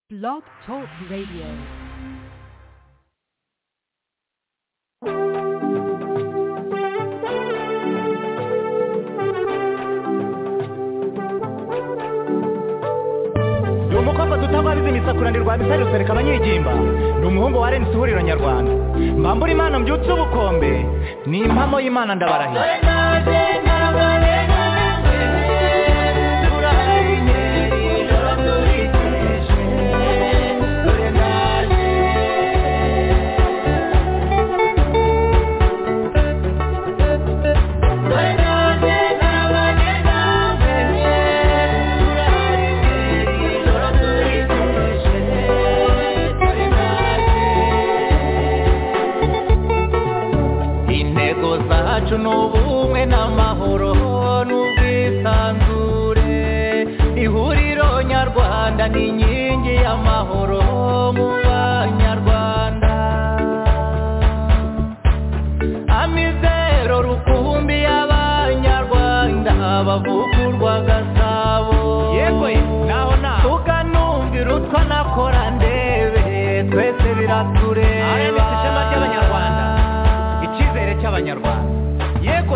Blog Talk Radio. ni umukobwa dutababiza imisakurane rwa misari rusereka abanyigimba ni umuhungu wa rnc ihuriro nyarwanda mbambura imana mbyutse ubukombe ni impamo y'imana ndabarahiye intego zacu ni ubumwe n'amahoro n'ubwisanzure ihuriro nyarwanda ni inkingi y'amahoro mu banyarwanda amizero rukumbi y'abanyarwanda bavugurwa gasabo yego naho naho tukanumvira utwo nakora ndebe twese biratureba RMC ishema ry'Abanyarwanda. icyizere cy'abanyarwanda yego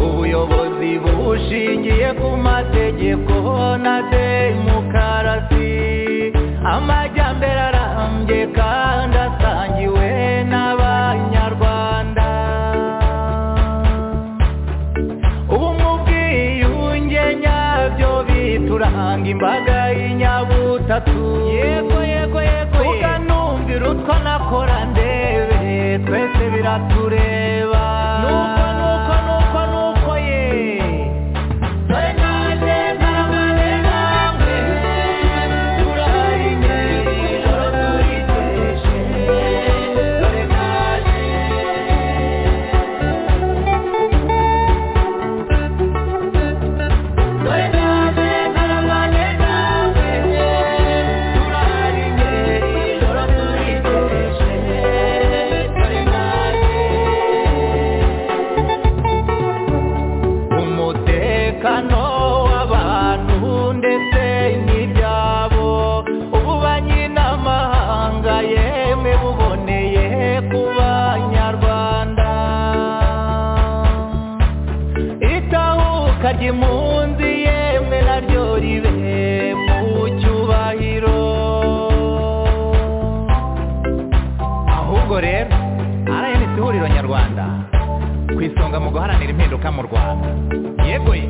ubuyobozi bushingiye ku mategeko na demokarasi amajyambere arambye kandi asangiwe n'abanyarwanda ubu mu bwiyunge nyabyo bituranga imbaga y'inyabutatu yego yego yego ukanumvira utwo nakora ndebe twese biratureba nuko nuko nuko nuko ye umutekano w'abantu ndetse n'ibyabo ubu banyiramahanga yemwe buboneye ku banyarwanda itahuka ry'impunzi yemwe naryo ribe mu cyubahiro ahubwo rero rnc ihuriro nyarwanda ku isonga mu guharanira impinduka mu rwanda yego ye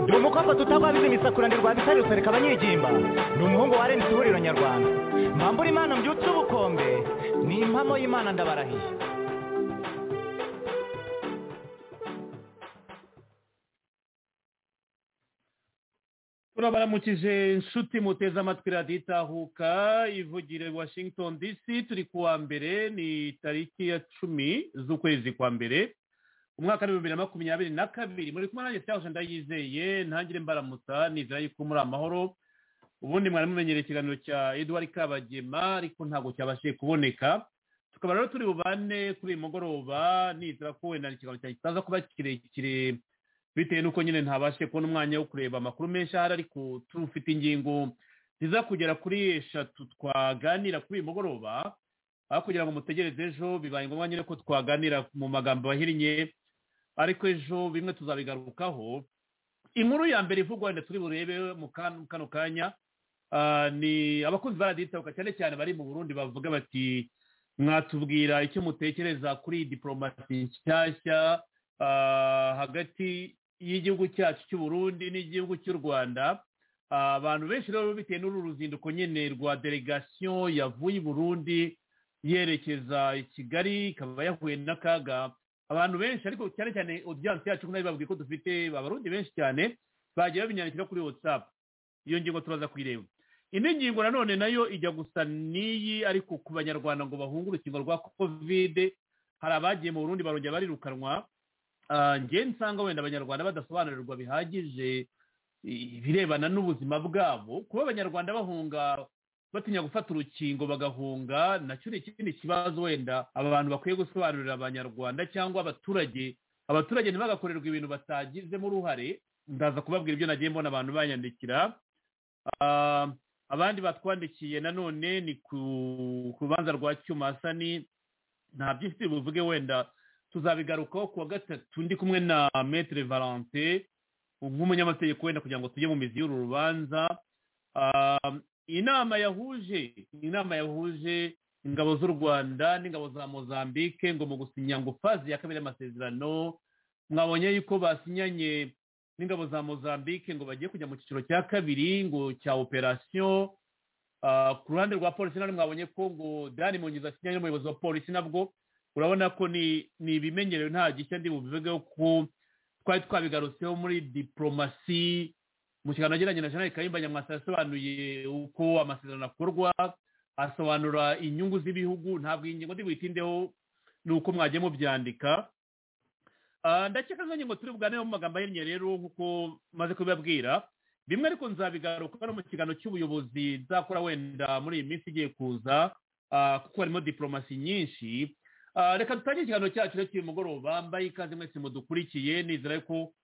ni umukobwa tutabwabiza imisakuranirwa bisari rusereka abanyigimba ni umuhungu wa rnc ihuriro nyarwanda mbambura imana mbyutse ubukombe ni impamo y'imana ndabarahiye turabaramukije inshuti muteze amatwi radiyo itahuka ivugire washington dc turi ku wa mbere ni tariki ya cumi z'ukwezi kwa mbere umwaka w'ibihumbi bibiri na makumyabiri na kabiri muri kumwe nanjye cyangwa ndayizeye ntangire mbaramutsa nizera yuko muri amahoro ubundi mwari mumenyereye ikiganiro cya eduard kabagema ariko ntabwo cyabashije kuboneka tukaba rero turi bubane kuri uyu mugoroba nizera ko wenda ikiganiro cyanjye kitaza kuba kirekire bitewe n'uko nyine ntabashe kubona umwanya wo kureba amakuru menshi ahari ariko turufite ingingo ziza kugera kuri eshatu twaganira kuri uyu mugoroba aho kugira ngo mutegereze ejo bibaye ngombwa nyine ko twaganira mu magambo ahinnye ariko ejo bimwe tuzabigarukaho inkuru ya mbere ivugwa wenda turi burebe mu kan- kano kanya Ah, ni abakunzi ba radiyo itahuka cyane cyane bari mu burundi bavuga bati mwatubwira icyo mutekereza kuri diporomasi nshyashya ah, hagati y'igihugu cyacu cy'u burundi n'igihugu cy'u rwanda Ah, abantu benshi rero bitewe n'uru ruzinduko nyine rwa delegasiyo yavuye i burundi yerekeza i kigali ikaba yahuye n'akaga abantu benshi ariko cyane cyane odiyanse yacu nayo babwiye ko dufite abarundi benshi cyane bagiye babinyandikira kuri watsapu iyo ngingo turaza kuyireba indi ngingo nanone nayo ijya gusa n'iyi ariko ku banyarwanda ngo bahunge urukingo rwa kovide hari abagiye mu burundi barongera barirukanwa Ah, njye nsanga wenda abanyarwanda badasobanurirwa bihagije ibirebana n'ubuzima bwabo kuba abanyarwanda bahunga batinya gufata urukingo bagahunga nacyo ni ikindi kibazo wenda abantu bakwiye gusobanurira abanyarwanda cyangwa abaturage abaturage ntibagakorerwa ibintu batagizemo uruhare ndaza kubabwira ibyo nagiye mbona abantu banyandikira Ah, abandi batwandikiye nanone ni ku ku rubanza rwa cyumasani nta byinshi buvuge wenda tuzabigarukaho ku wa gatatu ndi kumwe na metere valente nk'umunyamategeko wenda kugira ngo tujye mu mizi y'uru rubanza Ah, inama yahuje inama yahuje ingabo z'u rwanda n'ingabo za mozambique ngo mu gusinya ngo fazi ya kabiri y'amasezerano mwabonye yuko basinyanye n'ingabo za mozambique ngo bagiye kujya mu cyiciro cya kabiri ngo cya operasiyo Ah, ku ruhande rwa polisi none mwabonye ko ngo dani munyiza asinyanye n'umuyobozi wa polisi nabwo urabona ko ni ni ibimenyerewe nta gishya ndi bubivugeho ko twari twabigarutseho muri diporomasi mu kiganiro yagiranye na jeanette kayumba nyamwasa yasobanuye uko amasezerano akorwa asobanura inyungu z'ibihugu ntabwo iyi ngingo ndibuyitindeho ni uko mwagiye mubyandika Ah, ndakeka nka ngingo turi buganeho mu magambo ahinnye rero nk'uko maze kubibabwira bimwe ariko nzabigaruka no mu kiganiro cy'ubuyobozi nzakora wenda muri iyi minsi igiye kuza ah, kuko harimo diporomasi nyinshi Ah, reka dutangire ikiganiro cyacu rero cy'uyu mugoroba mbaye ikaze mwese mudukurikiye nizera yuko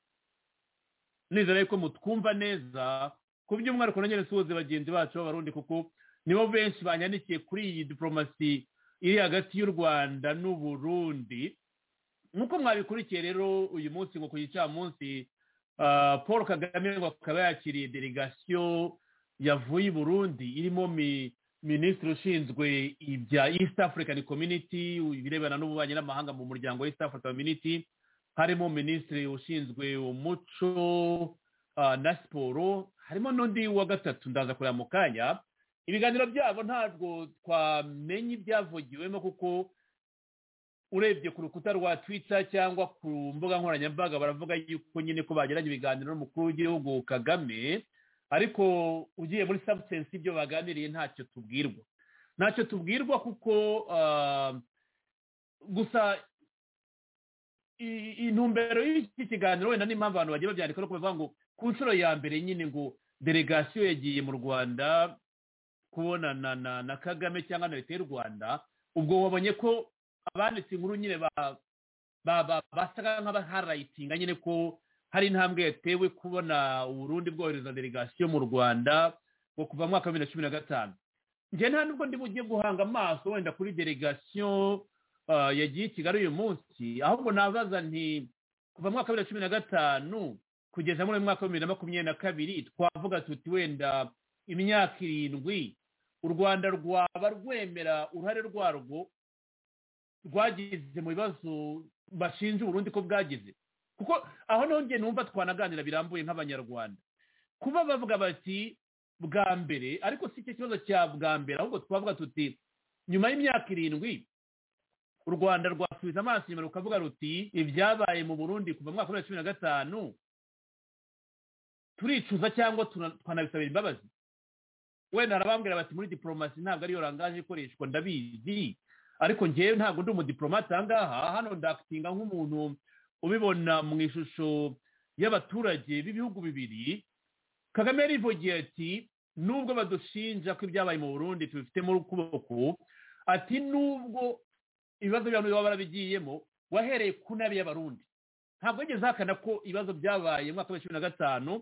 nizera yuko mutwumva neza ku by'umwihariko na nyine suhuze bagenzi bacu b'abarundi kuko nibo benshi banyandikiye kuri iyi diporomasi iri hagati y'u rwanda n'uburundi nk'uko mwabikurikiye rero uyu munsi ngo ku gicamunsi ah, paul kagame ngo akaba yakiriye delegasiyo yavuye i burundi irimo mi- minisitiri ushinzwe ibya east african community ibirebana n'ububanyi n'amahanga mu muryango wa east african community harimo minisitiri ushinzwe umuco ah, na siporo harimo n'undi wa gatatu ndaza kureba mu kanya ibiganiro byabo ntabwo twamenya ibyavugiwemo kuko urebye ku rukuta rwa twita cyangwa ku mbuga nkoranyambaga baravuga yuko nyine ko bagiranye ibiganiro n'umukuru w'igihugu kagame ariko ugiye muri substance ibyo baganiriye ntacyo tubwirwa ntacyo tubwirwa kuko ah, gusa i- intumbero y'iki kiganiro wenda n'impamvu abantu bagiye babyandika no kubivuga ngo ku nshuro ya mbere nyine ngo delegasiyo yagiye mu rwanda kubonana na, na kagame cyangwa na leta y'u rwanda ubwo wabonye ko abanditse inkuru nyine ba- ba- ba- basaga nk'abaharayitinga nyine ko hari intambwe yatewe kubona uburundi bwohereza delegasiyo mu rwanda ngo kuva mu mwaka wa bibiri na cumi na gatanu njye nta nubwo ndi bugiye guhanga amaso wenda kuri delegasiyo ah, yagiye i kigali uyu munsi ahubwo nabaza nti kuva mu mwaka wa bibiri na cumi na gatanu kugeza muri uyu mwaka wa bibiri na makumyabiri na kabiri twavuga tuti wenda imyaka irindwi u rwanda rwaba rwemera uruhare rwarwo rwagize mu bibazo bashinja uburundi ko bwagize kuko aho niho njye numva twanaganira birambuye nk'abanyarwanda kuba bavuga bati bwa mbere ariko si cyo kibazo cya bwa mbere ahubwo twavuga tuti nyuma y'imyaka irindwi u rwanda rwasubiza amaso inyuma rukavuga ruti ibyabaye mu burundi kuva mu mwaka wa bibiri na cumi na gatanu turicuza cyangwa tuna- twanabisabira imbabazi wenda harabambwira bati muri diporomasi ntabwo ariyo rangaje ikoreshwa ndabizi ariko njyewe ntabwo ndi umudiporomate ahangaha hano ndakitinga nk'umuntu ubibona mu ishusho y'abaturage b'ibihugu bibiri kagame yarivugiye ati nubwo badushinja ko ibyabaye mu burundi tubifitemo ukuboko ati nubwo ibibazo by'abantu baba barabigiyemo wahereye ku nabi y'abarundi ntabwo yigeze ahakana ko ibibazo byabaye mu mwaka wa cumi na gatanu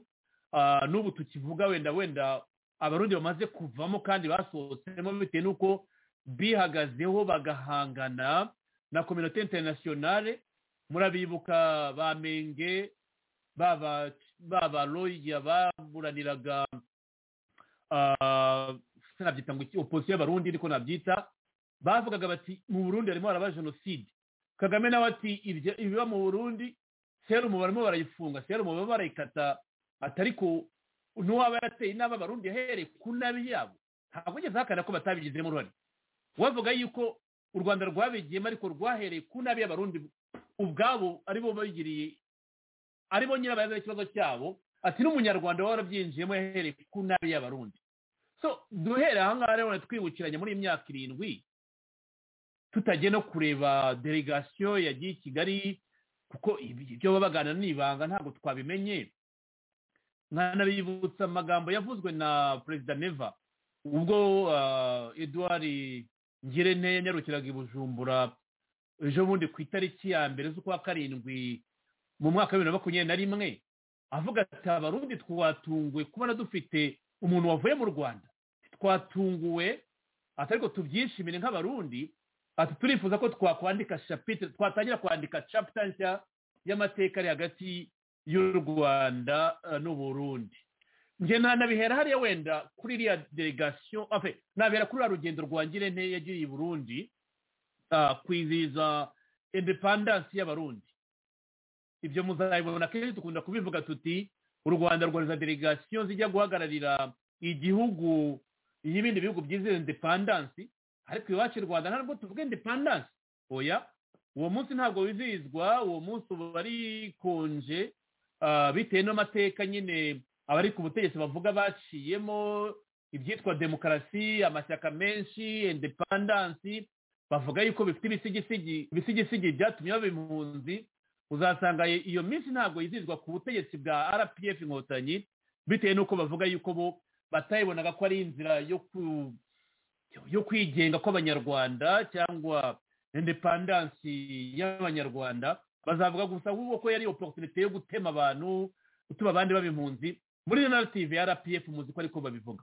ah, n'ubu tukivuga wenda wenda abarundi bamaze kuvamo kandi basohotsemo bitewe n'uko bihagazeho bagahangana na kominote interinasiyonale murabibuka ba menge baba baba roya baburaniraga ah, nabyita ngo iki opposition y'abarundi ariko nabyita bavugaga bati mu burundi harimo haraba jenoside kagame nawe ati "Ibyo- ibiba mu burundi serumu barimo barayifunga serumu baba barayikata atari ku n'uwaba yarateye inama abarundi yahereye ku nabi yabo ntabwo ugeze ahakana ko batabigizemo uruhare wavuga yuko u rwanda rwabigiyemo ariko rwahereye ku nabi y'abarundi ubwabo aribo babigiriye aribo nyirabayazana ikibazo cyabo ati n'umunyarwanda waba warabyinjiyemo yahereye ku nabi y'abarundi so duhere ahangaha rero twibukiranye muri iyi myaka irindwi tutagiye no kureba delegasiyo yagiye i kigali kuko ibi- ibyo baba baganira ni ibanga ntabwo twabimenye nkanabibutsa amagambo yavuzwe na perezida neva ubwo ah, edouard ngirente yanyarukiraga i bujumbura ejo bundi ku itariki ya mbere z'ukwa karindwi mu mwaka wa bibiri na makumyabiri na rimwe avuga ati abarundi twatunguwe kubona dufite umuntu wavuye mu rwanda twatunguwe ati ariko tubyishimire nk'abarundi ati turifuza ko twakwandika chapitre twatangira kwandika chapter nshya y'amateka ari hagati y'u rwanda eh, n'uburundi nge ntanabihera hariya wenda kuri iriya delegation enfin, nabihera kuri uriya rugendo rwangira nteye yagiye i burundi ah, kwizihiza independence y'abarundi ibyo muzabibona kenshi dukunda kubivuga tuti u rwanda rwohereza delegasiyo zijya guhagararira igihugu y'ibindi bihugu byizera indepandansi ariko iwacu i rwanda ntabwo tuvuga indepandansi oya uwo munsi ntabwo wizihizwa uwo munsi uba ari konje ah, bitewe n'amateka nyine abari ku butegetsi bavuga baciyemo ibyitwa demokarasi amashyaka menshi indepandansi bavuga yuko bifite ibisigisigi ibisigisigi byatumye baba impunzi uzasanga iyo minsi ntabwo yizihizwa ku butegetsi bwa rpf inkotanyi bitewe n'uko bavuga yuko bo batayibonaga ko ari inzira yo ku- yo kwigenga kw'abanyarwanda cyangwa independansi y'abanyarwanda bazavuga gusa ahubwo ko yari oporutunite yo gutema abantu gutuma abandi baba impunzi muri iyo narrative ya rpf muzi ko ariko babivuga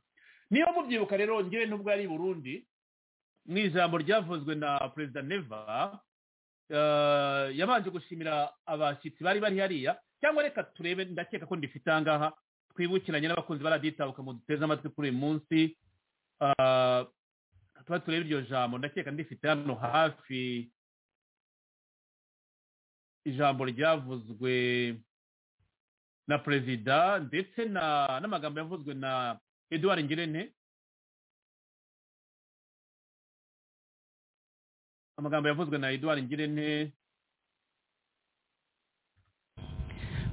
niyo mubyibuka rero ngewe n'ubwo ari i burundi mu ijambo ryavuzwe na perezida neva eh, yabanje gushimira abashyitsi bari bari hariya cyangwa reka turebe ndakeka ko ndifite ahangaha twibukiranye n'abakunzi baraditabuka mu duteze amatwi kuri uyu munsi Ah, tuba turebe iryo jambo ndakeka ndifite hano hafi ijambo ryavuzwe na perezida ndetse na n'amagambo yavuzwe na eduard ngirente amagambo yavuzwe na eduard ngirente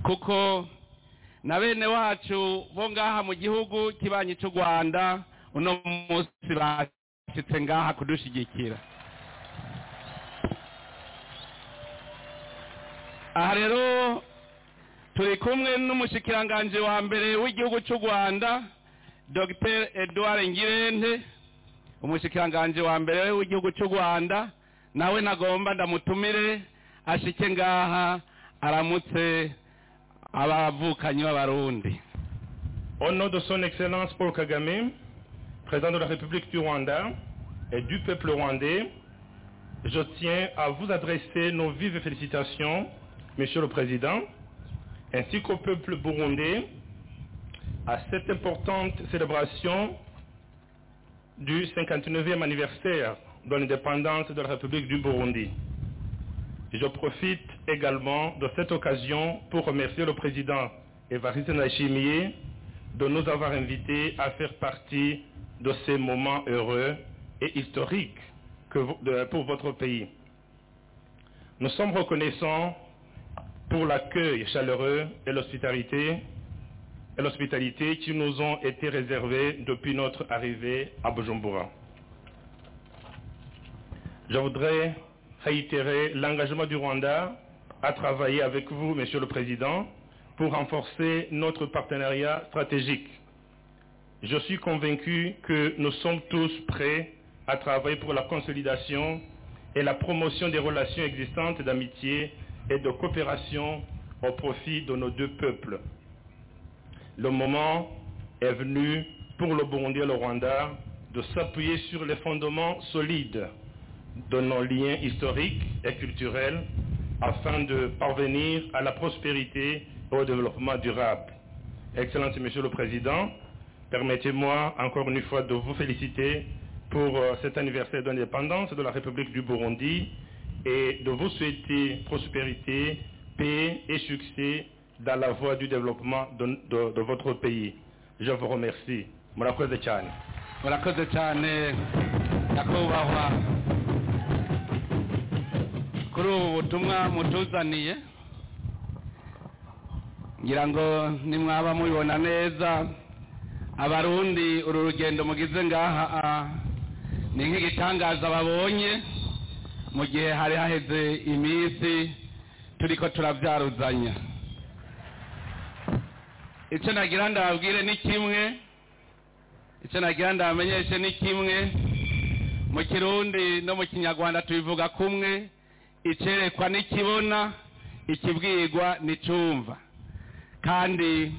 kuko na bene wacu bo ngaha mu gihugu kibanyi cy'u rwanda uno munsi bashyitse ngaha kudushigikira aha rero turi kumwe n'umushikiranganji wa mbere w'igihugu cy'u rwanda dr edouard ngirente umushikiranganji wa mbere w'igihugu cy'u rwanda nawe nagomba ndamutumire ashike ngaha aramutse abavukanyi b'abarundi Au nom de son Excellence Paul Kagame, président de la République du Rwanda et du peuple rwandais, je tiens à vous adresser nos vives félicitations, Monsieur le Président, ainsi qu'au peuple burundais, à cette importante célébration du 59e anniversaire de l'indépendance de la République du Burundi. Je profite également de cette occasion pour remercier le président Évariste Nachimie de nous avoir invités à faire partie de ces moments heureux et historiques que vo- de- pour votre pays. Nous sommes reconnaissants pour l'accueil chaleureux et l'hospitalité et l'hospitalité qui nous ont été réservés depuis notre arrivée à Bujumbura. Je voudrais réitérer l'engagement du Rwanda à travailler avec vous, Monsieur le Président, pour renforcer notre partenariat stratégique. Je suis convaincu que nous sommes tous prêts à travailler pour la consolidation et la promotion des relations existantes d'amitié et de coopération au profit de nos deux peuples. Le moment est venu pour le Burundi et le Rwanda de s'appuyer sur les fondements solides de nos liens historiques et culturels afin de parvenir à la prospérité et au développement durable. Excellence Monsieur le Président, Permettez-moi encore une fois de vous féliciter pour euh, cet anniversaire d'indépendance de la République du Burundi et de vous souhaiter prospérité, paix et succès dans la voie du développement de, de- de votre pays. Je vous remercie. Murakoze cyane. murakoze cyane nyakubahwa kuri ubu butumwa mutuzaniye ngira ngo nimwaba mubibona neza abarundi uru rugendo mugize ngaha ah, ni nk'igitangaza babonye mu gihe hari haheze iminsi turiko turabyaruzanya icyo nagira ndababwire ni kimwe icyo nagira ndamenyeshe ni kimwe mu kirundi no mu kinyarwanda tubivuga kumwe icyerekwa n'ikibona ikibwirwa n'icumva kandi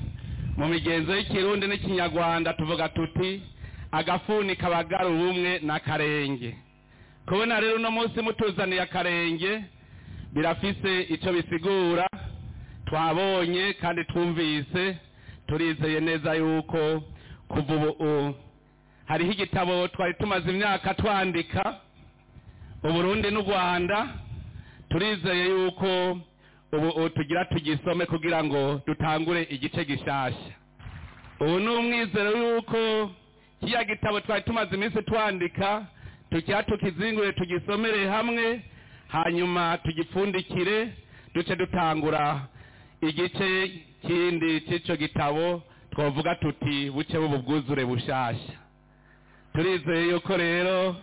mu migenzo y'ikirundi n'ikinyarwanda tuvuga tuti agafuni kabagara ubumwe n'akarenge kubona rero uno munsi mutuzaniye akarenge birafise icyo bisigura twabonye kandi twumvise turizeye neza yuko kuva ubu u- hariho igitabo twari tumaze imyaka twandika uburundi n'u rwanda turizeye yuko ubu u- tugira tugisome kugira ngo dutangure igice gishasha ubu ni umwizero yuko kiriya gitabo twari tumaze iminsi twandika tukira tukizingure tugisomere hamwe hanyuma tugipfundikire duce dutangura igice kindi cy'icyo gitabo twavuga tuti buce bwuzure bushasha turizeye yuko rero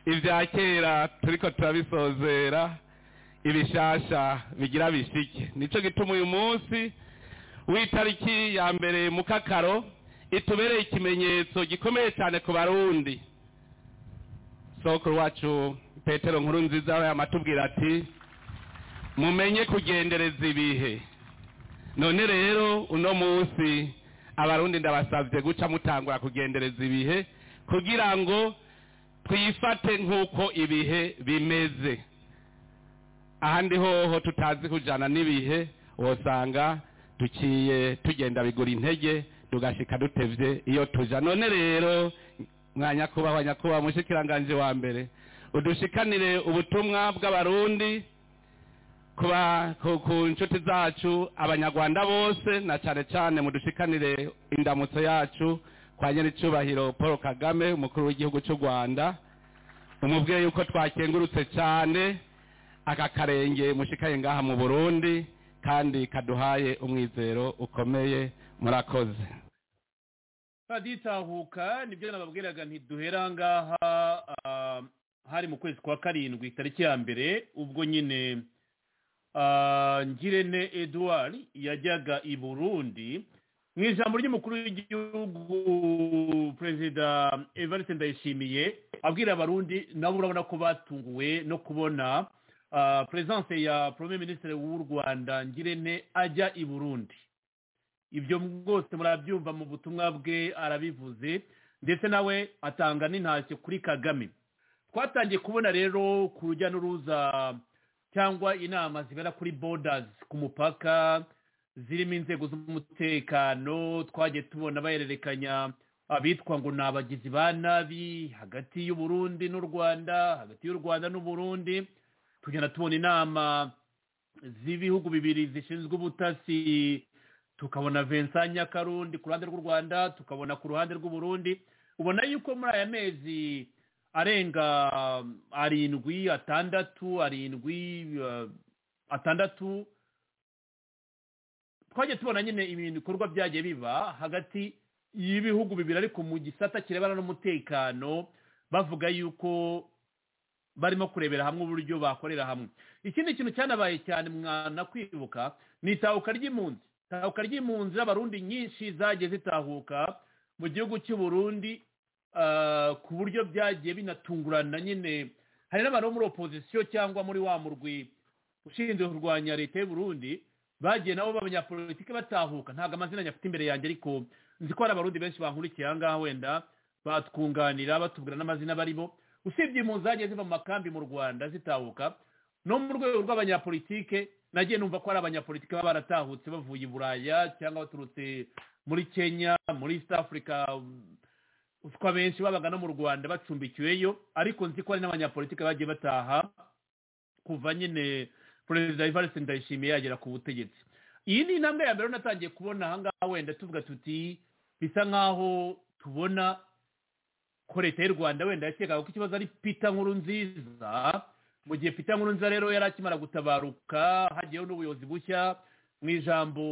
ibya kera turiko turabisozera ibishasha bigira bishike nicyo gituma uyu munsi w'itariki ya mbere mu kakaro itubereye ikimenyetso gikomeye cyane ku barundi sokuru wacu petero nkuru nziza yamatubwira ati mumenye kugendereza ibihe none rero uno munsi abarundi ndabasabye guca mutangura kugendereza ibihe kugira ngo twifate nk'uko ibihe bimeze ahandi hoho tutazi kujana n'ibihe wosanga duciye tugenda bigura intege tugashika dutevye iyo tuja none rero mwa nyakubahwa nyakubahwa mushikiranganje wa mbere udushikanire ubutumwa bw'abarundi kuba ku, ku nshuti zacu abanyarwanda bose na cane cane mudushikanire indamutso yacu kwa nyiricubahiro paul kagame umukuru w'igihugu cy'u rwanda umubwiye yuko twakengurutse cane aka karenge mushikaye ngaha mu burundi kandi kaduhaye umwizero ukomeye murakoze taditahuka nibyo nababwiraga ntiduhera ngaha ah, hari mu kwezi kwa karindwi tariki ya mbere ubwo nyine ah, ngirente edouard yajyaga i burundi mu ijambo ry'umukuru w'igihugu perezida evariste ndayishimiye abwira abarundi nabo urabona ko batunguwe no kubona ah, peresanse ya premier ministre w'u rwanda ngirente ajya i burundi ibyo rwose murabyumva mu butumwa bwe arabivuze ndetse nawe atanga n'intashyo kuri kagame twatangiye kubona rero ku rujya n'uruza cyangwa inama zibera kuri bodazi ku mupaka zirimo inzego z'umutekano twagiye tubona bahererekanya abitwa ngo ni abagizi ba nabi hagati y'u Burundi n'u rwanda hagati y'u rwanda n'u Burundi tugenda tubona inama z'ibihugu bibiri zishinzwe ubutasi tukabona Vincent Nyakarundi ku ruhande rw'u Rwanda tukabona ku ruhande rw'u Burundi ubona yuko muri aya mezi arenga um, arindwi atandatu arindwi uh, atandatu twagiye tubona nyine ibintu ibikorwa byagiye biba hagati y'ibihugu bibiri ariko mu gisata kirebana n'umutekano bavuga yuko barimo kurebera hamwe uburyo bakorera hamwe ikindi kintu cyanabaye cyane mwana kwibuka ni itahuka ry'impunzi itahuka ry'impunzi z'abarundi nyinshi zagiye zitahuka mu gihugu cy'u Burundi ah, ku buryo byagiye binatungurana nyine hari n'abantu bo muri opozisiyo cyangwa muri wa murwi ushinzwe kurwanya leta y'u Burundi bagiye nabo b'abanyapolitiki batahuka ntabwo amazina nyafite imbere yanjye ariko nzi ko hari abarundi benshi bankurikiye aha ngaha wenda batwunganira batubwira n'amazina barimo usibye impunzi zagiye ziva mu makambi mu rwanda zitahuka no mu rwego rw'abanyapolitike nagiye numva ko ari abanyapolitike baba baratahutse bavuye i buraya cyangwa baturutse muri kenya muri east africa utwa benshi babaga no mu rwanda bacumbikiweyo ariko nzi ko hari n'abanyapolitike bagiye bataha kuva nyine perezida ivarisi ndayishimiye yagera ku butegetsi iyi ni intambwe ya mbere rero natangiye kubona ahangaha wenda tuvuga tuti bisa nk'aho tubona ko leta y'u rwanda wenda yakekaga ko ikibazo ari pita nkuru nziza mu gihe pita nkuru nziza rero yari akimara gutabaruka hagiyeho n'ubuyobozi bushya mu ijambo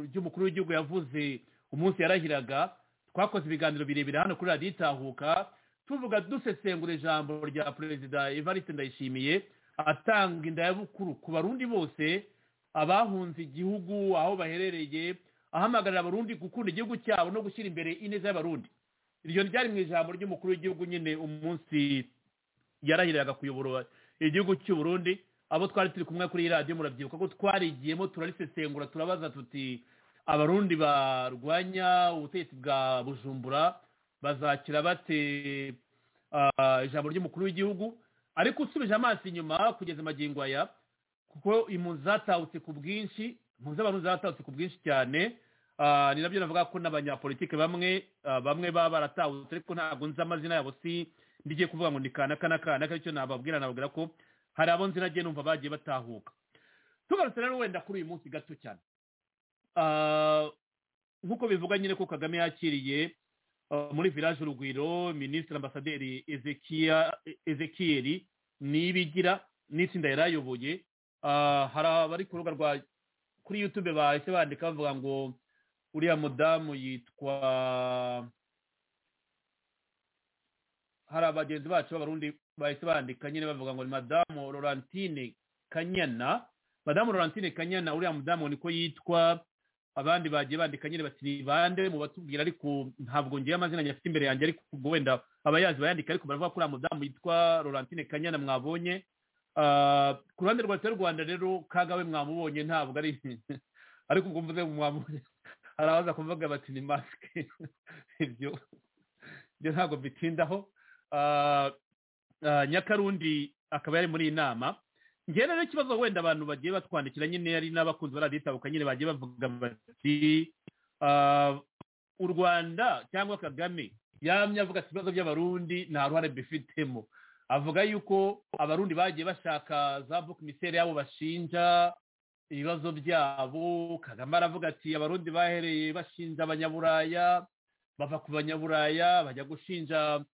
ry'umukuru w'igihugu yavuze umunsi yarahiraga twakoze ibiganiro birebire hano kuri radiyo itahuka tuvuga dusesengura ijambo rya perezida evariste ndayishimiye atanga indayabukuru ku barundi bose abahunze igihugu aho baherereye ahamagarira abarundi gukunda igihugu cyabo no gushyira imbere ineza y'abarundi iryo ryari mu ijambo ry'umukuru w'igihugu nyine umunsi yarahiriraga kuyobora igihugu cy'u Burundi abo twari turi kumwe kuri iyi radiyo murabyibuka ko twarigiyemo turarisesengura turabaza tuti abarundi barwanya ubutegetsi bwa bujumbura bazakira bate ah, ijambo ry'umukuru w'igihugu ariko usubije amaso inyuma kugeza amagingo aya kuko impunzi zatahutse ku bwinshi impunzi z'abarundi zatahutse ku bwinshi cyane Ah, ni nabyo navuga ko n'abanyapolitike bamwe ah, bamwe baba baratahutse ariko ntabwo nzi amazina yabo si ndigiye kuvuga ngo ni kanaka na kanaka icyo nababwira nababwira ko hari abo nzi nagiye numva bagiye batahuka tugarutse rero wenda kuri uyu munsi gato cyane Ah, nk'uko bivuga nyine ko kagame yakiriye ah, muri village urugwiro minisitiri ambasaderi Ezekia- ezekieli nibigira n'itsinda yari ayoboye Ah, hari abari ku rubuga rwa kuri youtube bahise bandika bavuga ngo uriya mudamu yitwa hari abagenzi bacu b'abarundi bahise bandika nyine bavuga ngo ni madamu laurentine kanyana madamu laurentine kanyana uriya mudamu niko yitwa abandi bagiye bandika nyine bati ni bande mu batubwira ariko ntabwo ngiye amazina nyafite imbere yanjye ariko ubwo wenda abayazi bayandika ariko baravuga ko uriya mudamu yitwa laurentine kanyana mwabonye Ah, ku ruhande rwa leta y'u rwanda rero kagawe mwamubonye ntabwo ari ariko ubwo mvuze mwamubonye hari abaza kuvuga bati ni masike ibyo ibyo ntabwo mbitindaho Ah, ah, nyakarundi akaba yari muri iyi nama njyewe rero ikibazo wenda abantu bagiye batwandikira nyine ari n'abakunzi ba radiyo itabuka nyine bagiye bavuga bati ah, u rwanda cyangwa kagame yamye avuga ati ibibazo by'abarundi nta ruhare mbifitemo avuga yuko abarundi bagiye bashaka za vuka imisere yabo bashinja ibibazo byabo kagame aravuga ati abarundi bahereye bashinja abanyaburaya bava ku banyaburaya bajya gushinja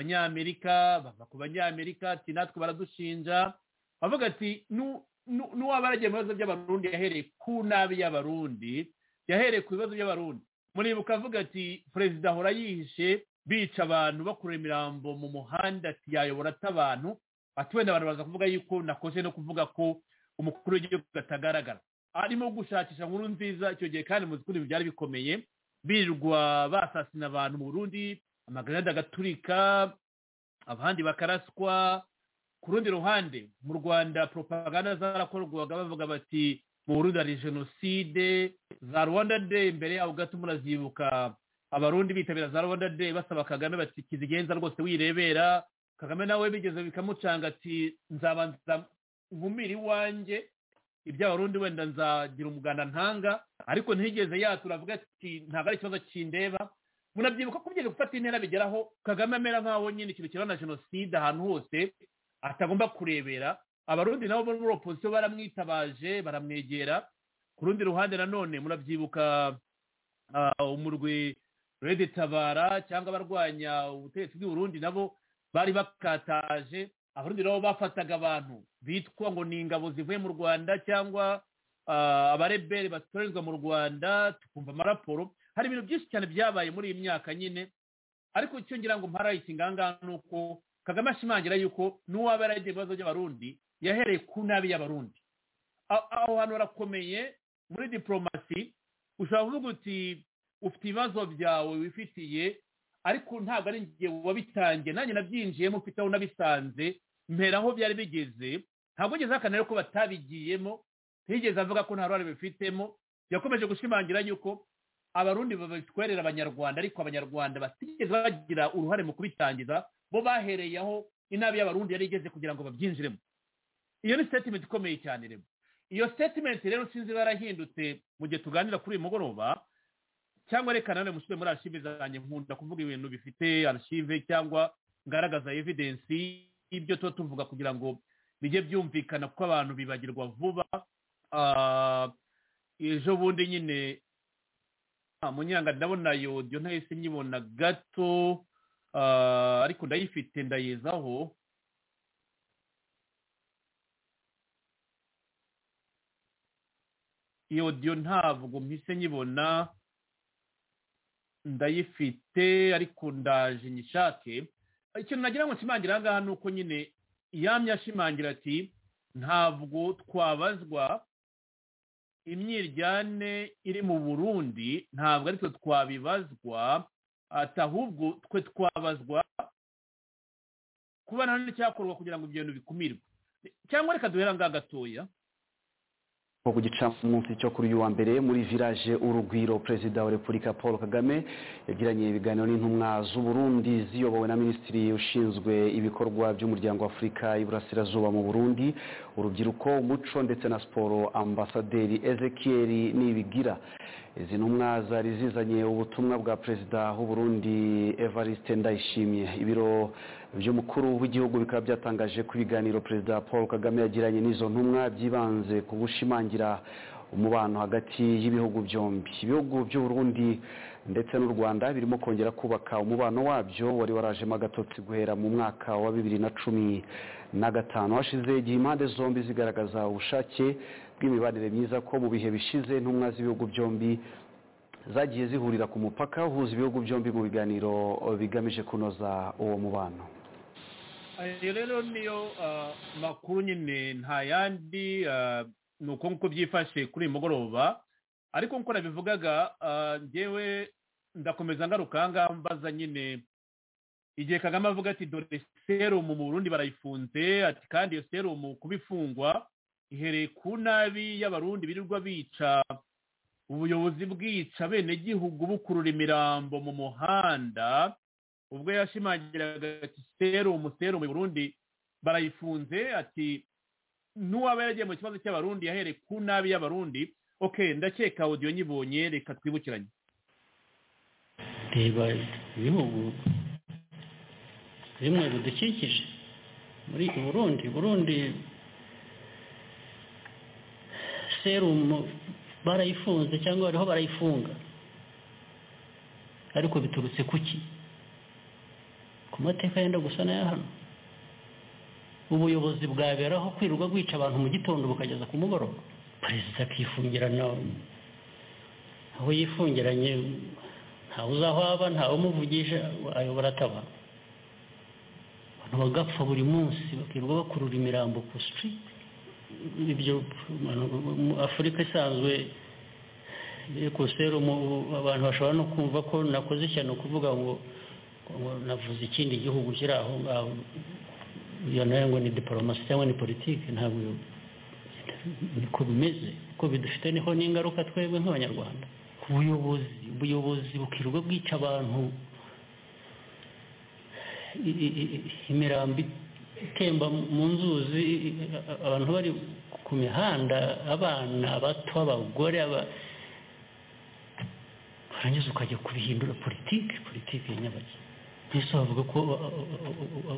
abanyamerika bava ku banyamerika ati natwe baradushinja avuga ati nu- nu- n'uwaba yaragiye mu bibazo by'abarundi yahereye ku nabi y'abarundi yahereye ku bibazo by'abarundi muribuka avuga ati perezida ahora yihishe bica abantu bakura imirambo mu muhanda ati yayobora ate abantu ati wenda abantu baza kuvuga yuko nakoze no kuvuga ko umukuru w'igihugu atagaragara arimo gushakisha nkuru nziza icyo gihe kandi muzi ko ibintu byari bikomeye birirwa basasina abantu mu burundi amagrenade agaturika abandi bakaraswa ku rundi ruhande mu rwanda propaganda zarakorwaga bavuga bati mu burundi hari jenoside za rwanda day imbere yaho gato murazibuka abarundi bitabira za rwanda day basaba kagame bati kizigenza rwose wirebera kagame nawe bigeze bikamucanga ati nzabanza nkumira iwanjye iby'abarundi wenda nzagira umuganda ntanga ariko ntigeze yatura avuga ati ntabwo ari ikibazo kindeba munabyibuka ko ugiye gufata intera bigeraho kagame amera nk'aho nyine ikintu kibana na jenoside ahantu hose atagomba kurebera abarundi nabo bo muri opozisiyo baramwitabaje baramwegera ku rundi ruhande nanone murabyibuka ah, umurwi rede tabara cyangwa abarwanya ubutegetsi bw'i Burundi nabo bari bakataje abarundi nabo bafataga abantu bitwa ngo ni ingabo zivuye mu rwanda cyangwa ah, abareberi batorezwa mu rwanda tukumva amaraporo hari ibintu byinshi cyane byabaye muri iyi myaka nyine ariko icyo ngira ngo mparayike ingangaha ni uko kagame ashimangira yuko n'uwaba yaragiye mu bibazo by'abarundi yahereye ku nabi y'abarundi A- aho hantu harakomeye muri diporomasi ushobora kuvuga uti ufite ibibazo byawe wifitiye ariko ntabwo ari njye wabitangiye nanjye nabyinjiyemo mfite aho nabisanze mpera aho byari bigeze ntabwo ngeze ahakana rero ko batabigiyemo ntiyigeze avuga ko nta ruhare bifitemo yakomeje gushimangira yuko abarundi babitwerera abanyarwanda ariko abanyarwanda batigeze bagira uruhare mu kubitangiza bo bahereye aho inabi y'abarundi yari igeze kugira ngo babyinjiremo iyo ni statement ikomeye cyane rero iyo statement rero sinzi barahindutse mu gihe tuganira kuri uyu mugoroba cyangwa reka nanone mushyire muri archive zanjye nkunda kuvuga ibintu bifite archive cyangwa ngaragaza evidence ibyo tuba tuvuga kugira ngo bijye byumvikana kuko abantu bibagirwa vuba Ah, ejo bundi nyine ah, munyanga ndabona yodiyo ntahise nyibona gato Ah, ariko ndayifite ndayizaho iyo diyo ntabwo mpise nyibona ndayifite ariko ndaje nyishake ikintu nagira ngo nshimangira aha ngaha ni uko nyine yamye ashimangira ati ntabwo twabazwa imyiryane iri mu burundi ntabwo ari twe twabibazwa ati ahubwo twe twabazwa kuba nta n'icyakorwa kugira ngo ibyo bintu bikumirwe cyangwa reka duhera ngaha gatoya ku gicamunsi cyo kuri uyu wa mbere muri village urugwiro perezida wa repubulika paul kagame yagiranye ibiganiro n'intumwa z'u Burundi ziyobowe na minisitiri ushinzwe ibikorwa by'umuryango wa afurika y'iburasirazuba mu burundi urubyiruko umuco ndetse na siporo ambasaderi ezekiel nibigira izi ntumwa zari zizanye ubutumwa bwa perezida w'u Burundi evariste ndayishimiye ibiro by'umukuru w'igihugu bikaba byatangaje ko ibiganiro perezida paul kagame yagiranye n'izo ntumwa byibanze ku gushimangira umubano hagati y'ibihugu byombi ibihugu by'u Burundi ndetse n'u rwanda birimo kongera kubaka umubano wabyo wari warajemo agatotsi guhera mu mwaka wa bibiri na cumi na gatanu hashize igihe impande zombi zigaragaza ubushake bw'imibanire myiza ko mu bihe bishize intumwa z'ibihugu byombi zagiye zihurira ku mupaka uhuza ibihugu byombi mu biganiro bigamije kunoza uwo mubano ayo rero niyo ah, makuru nyine nta yandi ah, ni uko nguko byifashe kuri uyu mugoroba ariko nk'uko nabivugaga ah, njyewe ndakomeza ngaruka aha ngaha mbaza nyine igihe kagame avuga ati dore serumu mu burundi barayifunze ati kandi iyo serumu kuba ifungwa ihereye ku nabi y'abarundi birirwa bica ubuyobozi bwica abenegihugu bukurura imirambo mu muhanda ubwo yashimangiraga ati serumu serumu i burundi barayifunze ati n'uwaba yaragiye mu kibazo cy'abarundi yahereye ku nabi y'abarundi ok ndakeka audio nyibonye reka twibukiranye reba ibihugu bimwe bidukikije muri burundi burundi serumu barayifunze cyangwa bariho barayifunga ariko biturutse ku ki ku mateka yenda gusa n'aya hano ubuyobozi bwaberaho kwirirwa bwica abantu mu gitondo bukageza ku mugoroba perezida akifungirana aho yifungiranye ntawe uzi aho aba ntawe umuvugisha ayobora ataba abantu bagapfa buri munsi bakirirwa bakurura imirambo ku sitiriti ibyo mu afurika isanzwe ekuserumu abantu bashobora no kumva ko nakoze ishyano kuvuga ngo ngo navuze ikindi gihugu kiri aho ngaho iyo nayo ngo ni diporomasi cyangwa ni politiki ntabwo iyo- niko bimeze kuko bidufite niho n'ingaruka twebwe nk'abanyarwanda ku buyobozi ubuyobozi bukirirwa bwica abantu i- i- i- imirambi itemba mu nzuzi abantu bari ku mihanda abana bato abagore aba- warangiza ukajya kubihindura politiki politiki ya nyabaki mbese bavuga ko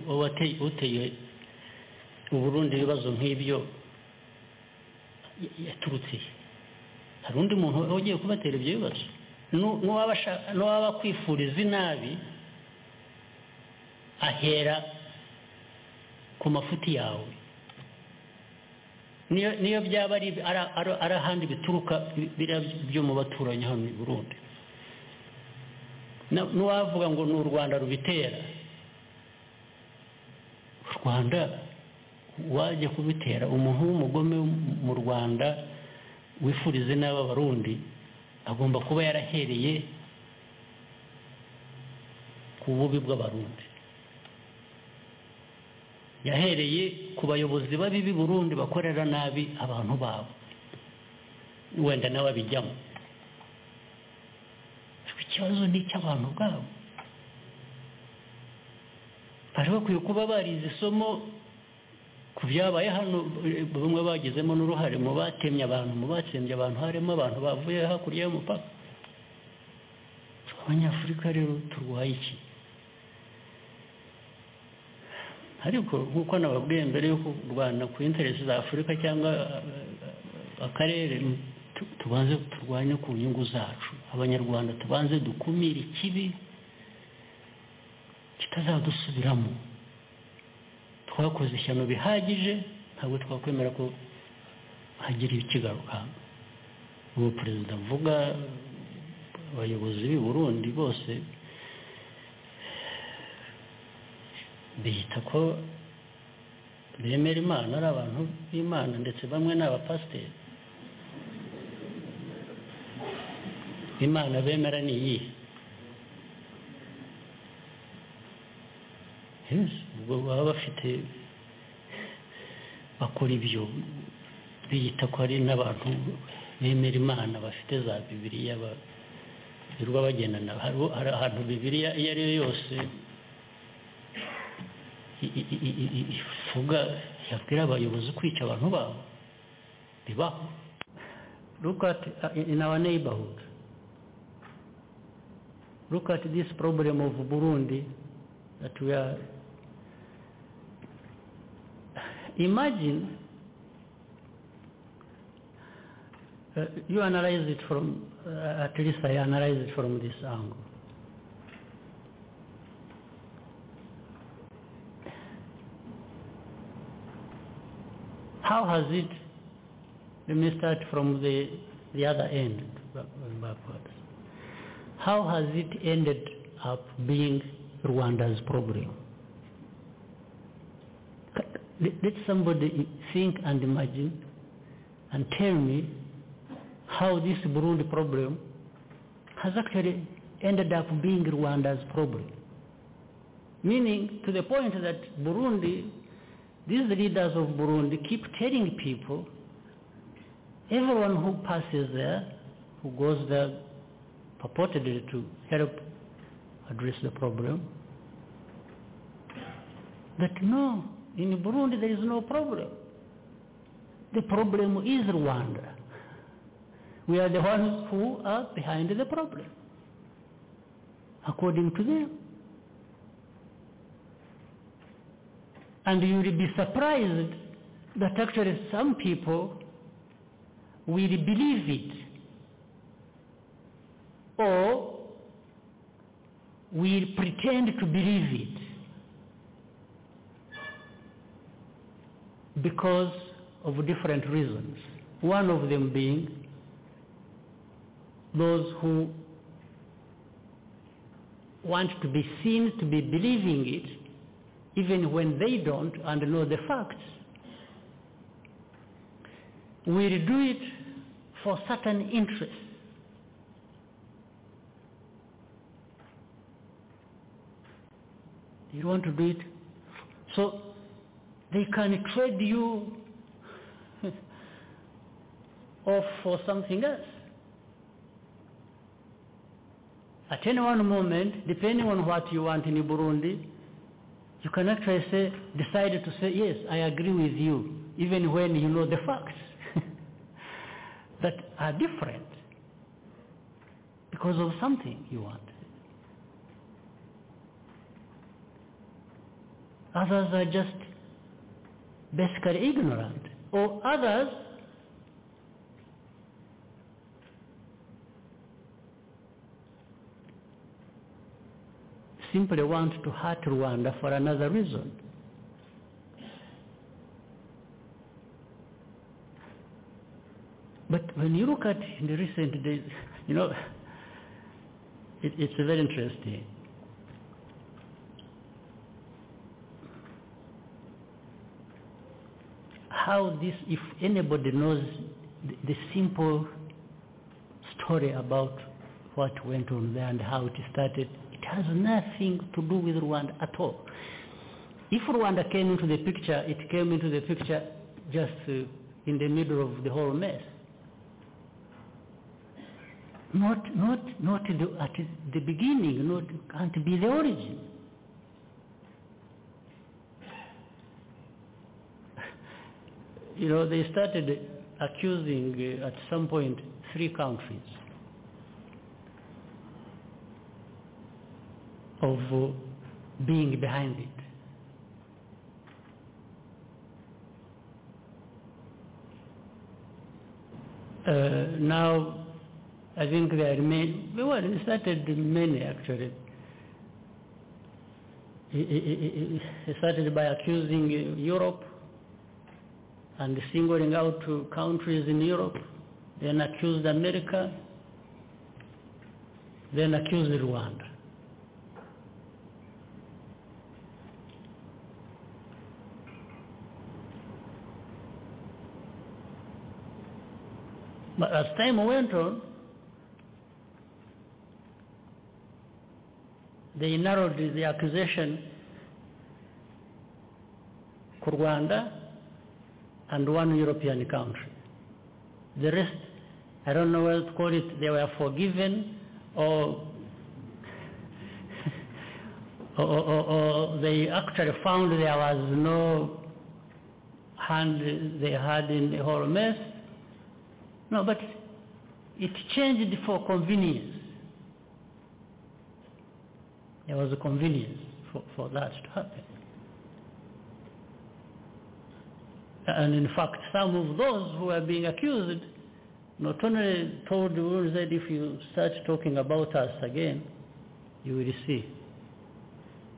wateye- uteye uburundi ibibazo nk'ibyo ya- yaturutse he? hari undi muntu ugiye kubatera ibyo bibazo Nu- n'uwaba ashaka- n'uwaba akwifuriza inabi ahera ku mafuti yawe niyo niyo byaba ari ari- ari- ari ahandi bituruka biriya byo mu baturanyi hano i burundi Na- n'uwavuga ngo ni u rwanda rubitera u rwanda wajya kubitera umuntu w'umugome mu rwanda wifurize n'aba barundi agomba kuba yarahereye ku bubi bw'abarundi yahereye ku bayobozi babi b'i burundi bakorera nabi abantu babo wenda nawe abijyamo ariko ikibazo ni icy'abantu ubwabo bari bakwiye kuba barize isomo ku byabaye hano eh, bamwe bagizemo n'uruhare mu batemye abantu mu batsembye abantu harimo abantu bavuye hakurya y'umupaka abanyafurika rero turwaye iki ariko nk'uko nababwiye mbere y'uko u rwanda ku interesi za afurika cyangwa eh, akarere tu- tubanze turwanye ku nyungu zacu abanyarwanda tubanze dukumire ikibi kitazadusubiramo twakoze ishyano bihagije ntabwo twakwemera ko hagira ikigaruka ubu perezida avuga abayobozi b'i burundi bose biyita ko bemera imana ari abantu b'imana ndetse bamwe ni abapasiteri imana bemera ni iyihe Yes, ubwo baba bafite bakora ibyo biyita ko ari n'abantu bemera imana bafite za bibiliya ba- birirwa bagendana hari hari ahantu bibiliya iyo ari yo yose i- i- i- i- i- ivuga yabwira abayobozi kwica abantu babo bibaho look at uh, in in our neighborhood look at this problem of Burundi that we are imagine uh, you analyze it from uh, at least I analyze it from this angle how has it let me start from the the other end back- backwards how has it ended up being Rwanda's problem? C- Let let somebody think and imagine and tell me how this Burundi problem has actually ended up being Rwanda's problem. Meaning to the point that Burundi, these leaders of Burundi keep telling people, everyone who passes there, who goes there purportedly to help address the problem. That no, in Burundi there is no problem. The problem is Rwanda. We are the ones who are behind the problem, according to them. And you will be surprised that actually some people will believe it or we pretend to believe it because of different reasons. One of them being those who want to be seen to be believing it even when they don't and know the facts. We do it for certain interests. You want to do it. So they can trade you off for something else. At any one moment, depending on what you want in Burundi, you can actually say, decide to say, yes, I agree with you, even when you know the facts that are different because of something you want. others are just basically ignorant, or others simply want to hurt Rwanda for another reason. But when you look at in the recent days, you know, it, it's very interesting. how this, if anybody knows the, the simple story about what went on there and how it started, it has nothing to do with Rwanda at all. If Rwanda came into the picture, it came into the picture just uh, in the middle of the whole mess. Not, not, not the, at the beginning, not, can't be the origin. you know, they started accusing uh, at some point three countries of uh, being behind it. Uh, now, I think there are many, well, it started many actually. It- It it- it started by accusing uh, Europe and singling out uh, countries in Europe, then accused America, then accused Rwanda. But as time went on, they narrowed the accusation to Rwanda and one European country. The rest, I don't know what to call it, they were forgiven or or, or, or they actually found there was no hand they had in the whole mess. No, but it changed for convenience. There was a convenience for, for that to happen. And in fact, some of those who are being accused not only told the world that if you start talking about us again, you will see.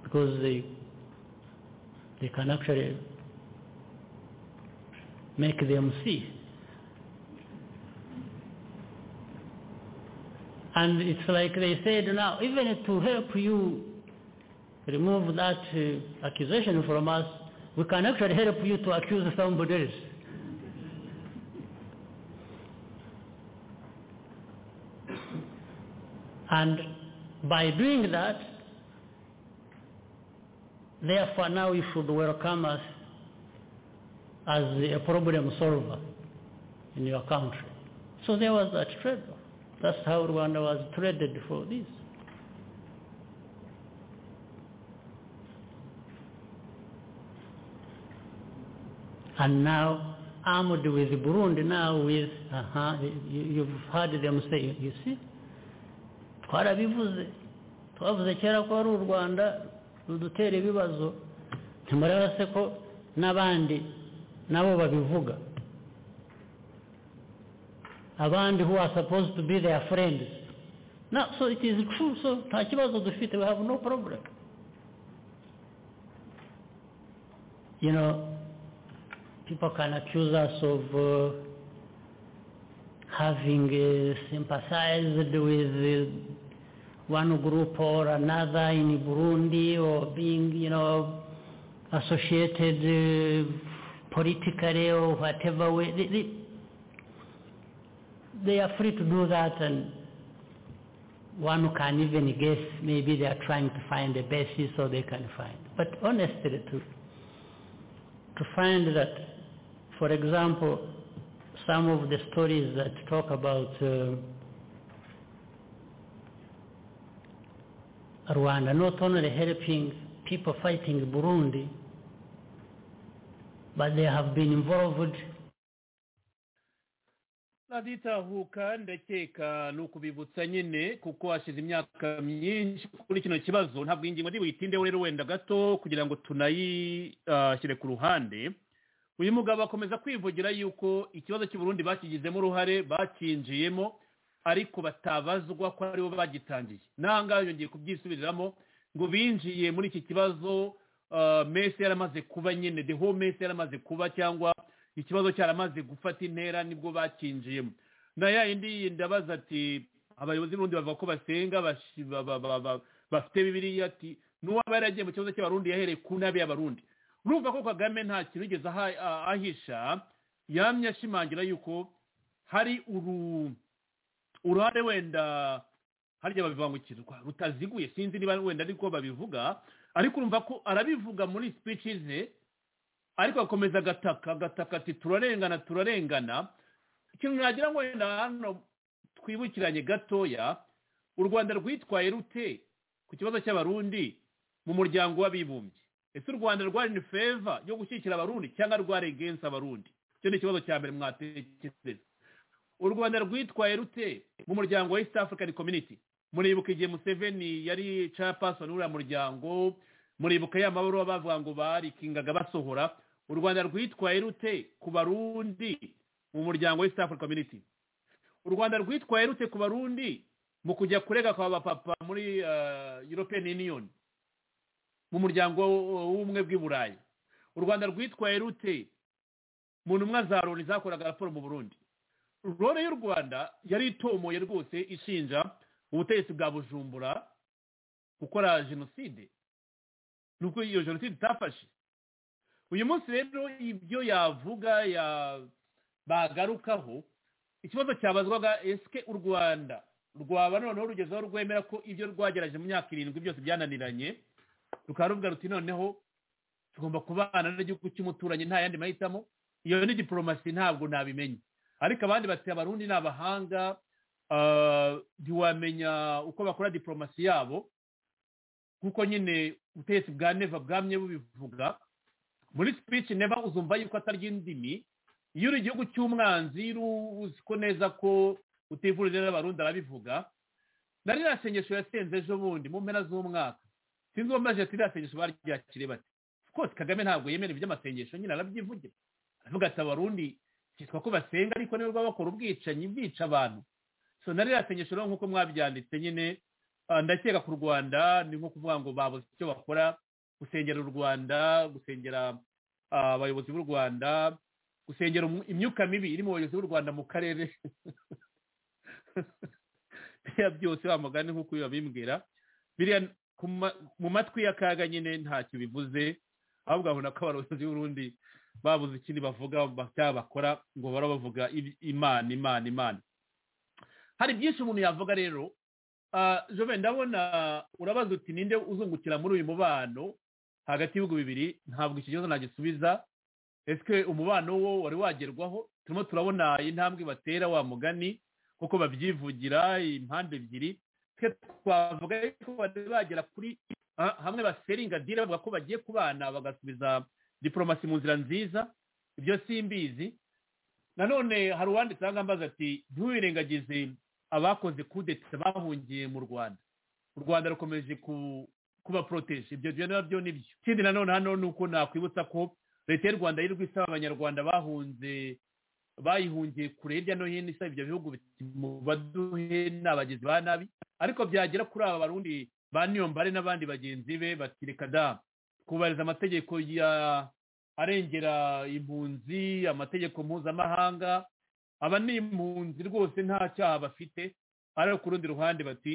Because they, they can actually make them see. And it's like they said now, even to help you remove that uh, accusation from us, we can actually help you to accuse somebody else. And by doing that, therefore now you should welcome us as a problem solver in your country. So there was that trade-off. That's how Rwanda was traded for this. And now, armed with Burundi, now with, uh you, you've heard them say, you see, twarabivuze twavuze kera ko ari u rwanda rudutera ibibazo ntimureba se ko n'abandi nabo babivuga abandi who are supposed to be their friends no so it is true so nta kibazo dufite we have no problem you know people can accuse us of uh, having uh, sympathized with uh, one group or another in Burundi or being, you know, associated uh, politically or whatever way. They, they, they are free to do that and one can even guess maybe they are trying to find a basis so they can find. But honestly, to, to find that, for example, some of the stories that talk about uh, Rwanda not only helping people fighting Burundi, but they have been involved. raditahuka ndakeka ni ukubibutsa nyine kuko hashize imyaka myinshi kuri kino kibazo ntabwo iyi ngingo ntibuyitinde rero wenda gato kugira ngo tunayishyire ku ruhande uyu mugabo akomeza kwivugira yuko ikibazo cy'uburundi bakigizemo uruhare bacyinjiyemo ariko batabazwa ko aribo bagitangiye n'ahangaha yongeye kubyisubiriramo ngo binjiye muri iki kibazo ah, mese yaramaze kuba nyine the whole mese yaramaze kuba cyangwa ikibazo cyaramaze gufata intera nibwo bacyinjiyemo na ya yindi yindi abaza ati abayobozi b'urundi bavuga ko basenga bashi- ba- ba- ba- ba- bafite bibiriya ati n'uwaba yaragiye mu kibazo cy'abarundi yahereye ku nabi y'abarundi urumva ko kagame nta kintu yigeze aha- a- ahisha yamye ashimangira yuko hari uru uruhare wenda harya babivangukirwa rutaziguye sinzi niba wenda ariko babivuga ariko urumva ko arabivuga muri speeches ze ariko akomeza agataka agataka ati turarengana turarengana ikintu nagira ngo wenda hano twibukiranye gatoya u rwanda rwitwaye rute ku kibazo cy'abarundi mu muryango w'abibumbye ese u rwanda rwari ni feva yo gushyigikira abarundi cyangwa rwari against abarundi icyo ni ikibazo cya mbere mwatekereza u rwanda rwitwaye rute mu muryango wa east african community muribuka igihe museveni yari chairperson w'uriya muryango muribuka ya mabaruwa bavuga ngo barikingaga basohora u rwanda rwitwaye rute ku barundi mu muryango wa east african community u rwanda rwitwaye rute ku barundi mu kujya kurega kwa bapapa muri eh, european union mu muryango w'ubumwe bw'i burayi u rwanda rwitwaye rute mu ntumwa za loni zakoraga raporo mu burundi loni y'u rwanda yari itomoye rwose ishinja ubutegetsi bwa bujumbura gukora jenoside nubwo iyo jenoside itafashe uyu munsi rero ibyo yavuga ya bagarukaho ikibazo cyabazwaga esike u rwanda rwaba noneho rugezeho rwemera ko ibyo rwageraje mu myaka irindwi byose byananiranye rukaba ruvuga ruti noneho tugomba kubana n'igihugu cy'umuturanyi nta yandi mahitamo iyo ni diporomasi ntabwo nabimenye ariko abandi bati abarundi ni abahanga ah, ntiwamenya uko bakora diporomasi yabo kuko nyine ubutegetsi bwa neva bwamye bubivuga muri speech neva uzumva yuko atari indimi iyo uri igihugu cy'umwanzi ru- uzi ko neza ko utivurije n'abarundi arabivuga nari nasengesho yasenze ejo bundi mu mpera z'umwaka sinzi uwo maze tirasengesho baryakire bati rwose kagame ntabwo yemera iby'amasengesho nyine arabyivugira aravuga ati abarundi cyitwa ko basenga ariko nibo baba bakora ubwicanyi bwica abantu so nari yasengesho rero nk'uko mwabyanditse nyine ah, ndakeka ku rwanda ni nko kuvuga ngo babuze icyo bakora gusengera u rwanda gusengera ah, abayobozi b'u rwanda gusengera umu- imyuka mibi iri mu bayobozi b'u rwanda mu karere biriya byose wa mugani nk'uko uyu babimbwira biriya ku ma- mu matwi y'akaga nyine ntacyo bivuze ahubwo abona ko abayobozi b'urundi babuze ikindi bavuga ba- cyangwa bakora ngo bara bavuga ibi- imana imana imana hari byinshi umuntu yavuga rero Ah, jove ndabona urabaza uti ninde uzungukira muri uyu mubano hagati y'ibihugu bibiri ntabwo iki kibazo nagisubiza ese umubano wo wari wagerwaho turimo turabona intambwe batera wa mugani kuko babyivugira impande ebyiri twe twavuga ko bari bagera kuri ah, hamwe baseringa dira bavuga ko bagiye kubana bagasubiza diporomasi mu nzira nziza ibyo simbizi nanone hari uwanditse aha ngaha ambaza ati ntiwirengagize abakoze kudeta bahungiye mu rwanda u rwanda rukomeje ku- kubaporoteje ibyo byo nabyo ni byo ikindi nanone hano ni uko nakwibutsa ko leta y'u rwanda yirirwa isaba abanyarwanda bahunze bayihungiye kure hirya no hino isaba ibyo bihugu biti mubaduhe n'abagizi ba nabi ariko byagera kuri aba barundi ba niyombare n'abandi bagenzi be bati reka da kubahiriza amategeko ya arengera impunzi amategeko mpuzamahanga aba ni impunzi rwose nta cyaha bafite ariko ku rundi ruhande bati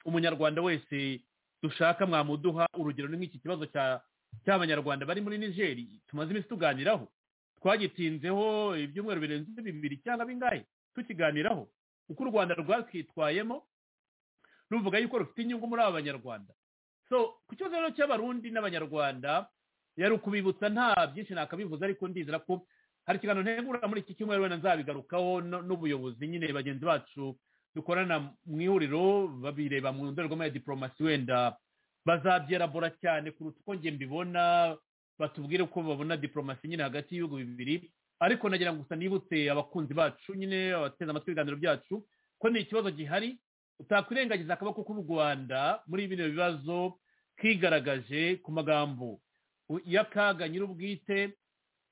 umunyarwanda wese dushaka mwamuduha urugero ni nk'iki kibazo cya cy'abanyarwanda bari muri nigeri tumaze iminsi tuganiraho twagitinzeho ibyumweru birenze bibiri cyangwa bingahe tukiganiraho uko u rwanda rwakitwayemo ruvuga yuko rufite inyungu muri aba banyarwanda so ku kibazo rero cy'abarundi n'abanyarwanda yari ukubibutsa nta byinshi nakabivuze ariko ndizera ko hari ikiganiro ntegura muri iki cyumweru wenda nzabigarukaho no- n'ubuyobozi nyine bagenzi bacu dukorana mu ihuriro babireba mu ndorerwamo ya diporomasi wenda bazabyerabura cyane kuruta uko njye mbibona batubwire uko babona diporomasi nyine hagati y'ibihugu bibiri ariko nagira ngo gusa nibutse abakunzi bacu nyine abateze amatwi ibiganiro byacu ko ni ikibazo gihari utakwirengagiza akaboko k'u rwanda muri bino bibazo kigaragaje ku magambo u- y'akaga nyir'ubwite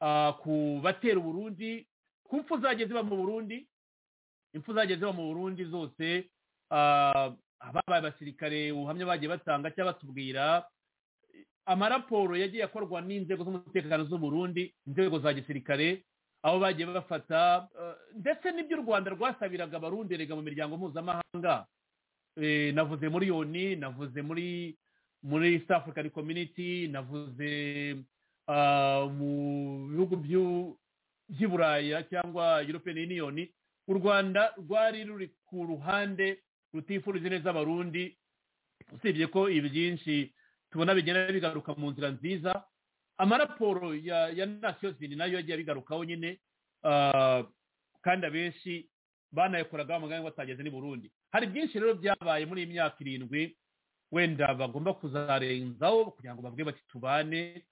ah, ku batera uburundi ku mpfu zagiye ziba mu burundi impfu zagiye ziba mu burundi zose ah, ababaye abasirikare ubuhamya bagiye batanga cyangwa batubwira amaraporo yagiye akorwa n'inzego z'umutekano z'u Burundi inzego za gisirikare aho bagiye bafata eh, ndetse n'ibyo u rwanda rwasabiraga abarundi erega mu miryango mpuzamahanga Eh, navuze muri yoni navuze muri muri east african community navuze ah, mu bihugu by'u- by'i buraya cyangwa european union u rwanda rwari ruri ku ruhande rutifurije neza abarundi usibye ko ibi byinshi tubona bigenda bigaruka mu nzira nziza amaraporo ya ya nasiyo zini nayo yagiye abigarukaho nyine ah, kandi abenshi banayakoragaho amagambo batageze n'i burundi hari byinshi rero byabaye muri iyi myaka irindwi wenda bagomba kuzarenzaho kugira ngo bavuge bati tubane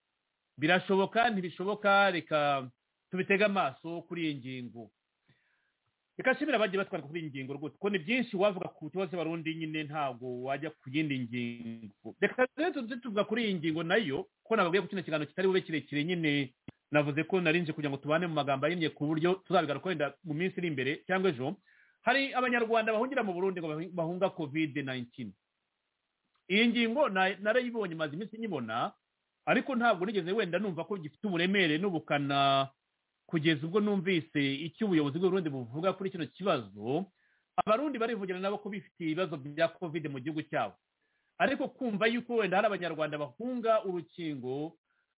birashoboka ntibishoboka reka tubitege amaso kuri iyi ngingo reka nshimira abagiye batwara kuri iyi ngingo rwose kuko ni byinshi wavuga ku kibazo barundi nyine ntabwo wajya ku yindi ngingo reka rero tuze tuvuga kuri iyi ngingo nayo ko nababwiye ko kino kiganiro kitari bube kirekire nyine navuze ko narinje kugira ngo tubane mu magambo ahinnye ku buryo tuzabigaruka wenda mu minsi iri imbere cyangwa ejo hari abanyarwanda bahungira mu burundi ngo bahunga kovide nayintini iyi ngingo na- narayibonye maze iminsi nyibona ariko ntabwo nigeze wenda numva ko gifite uburemere n'ubukana kugeza ubwo numvise icyo ubuyobozi bw'uburundi buvuga kuri kino kibazo abarundi barivugira nabo ko bifitiye ibibazo bya kovide mu gihugu cyabo ariko kumva yuko wenda hari abanyarwanda bahunga urukingo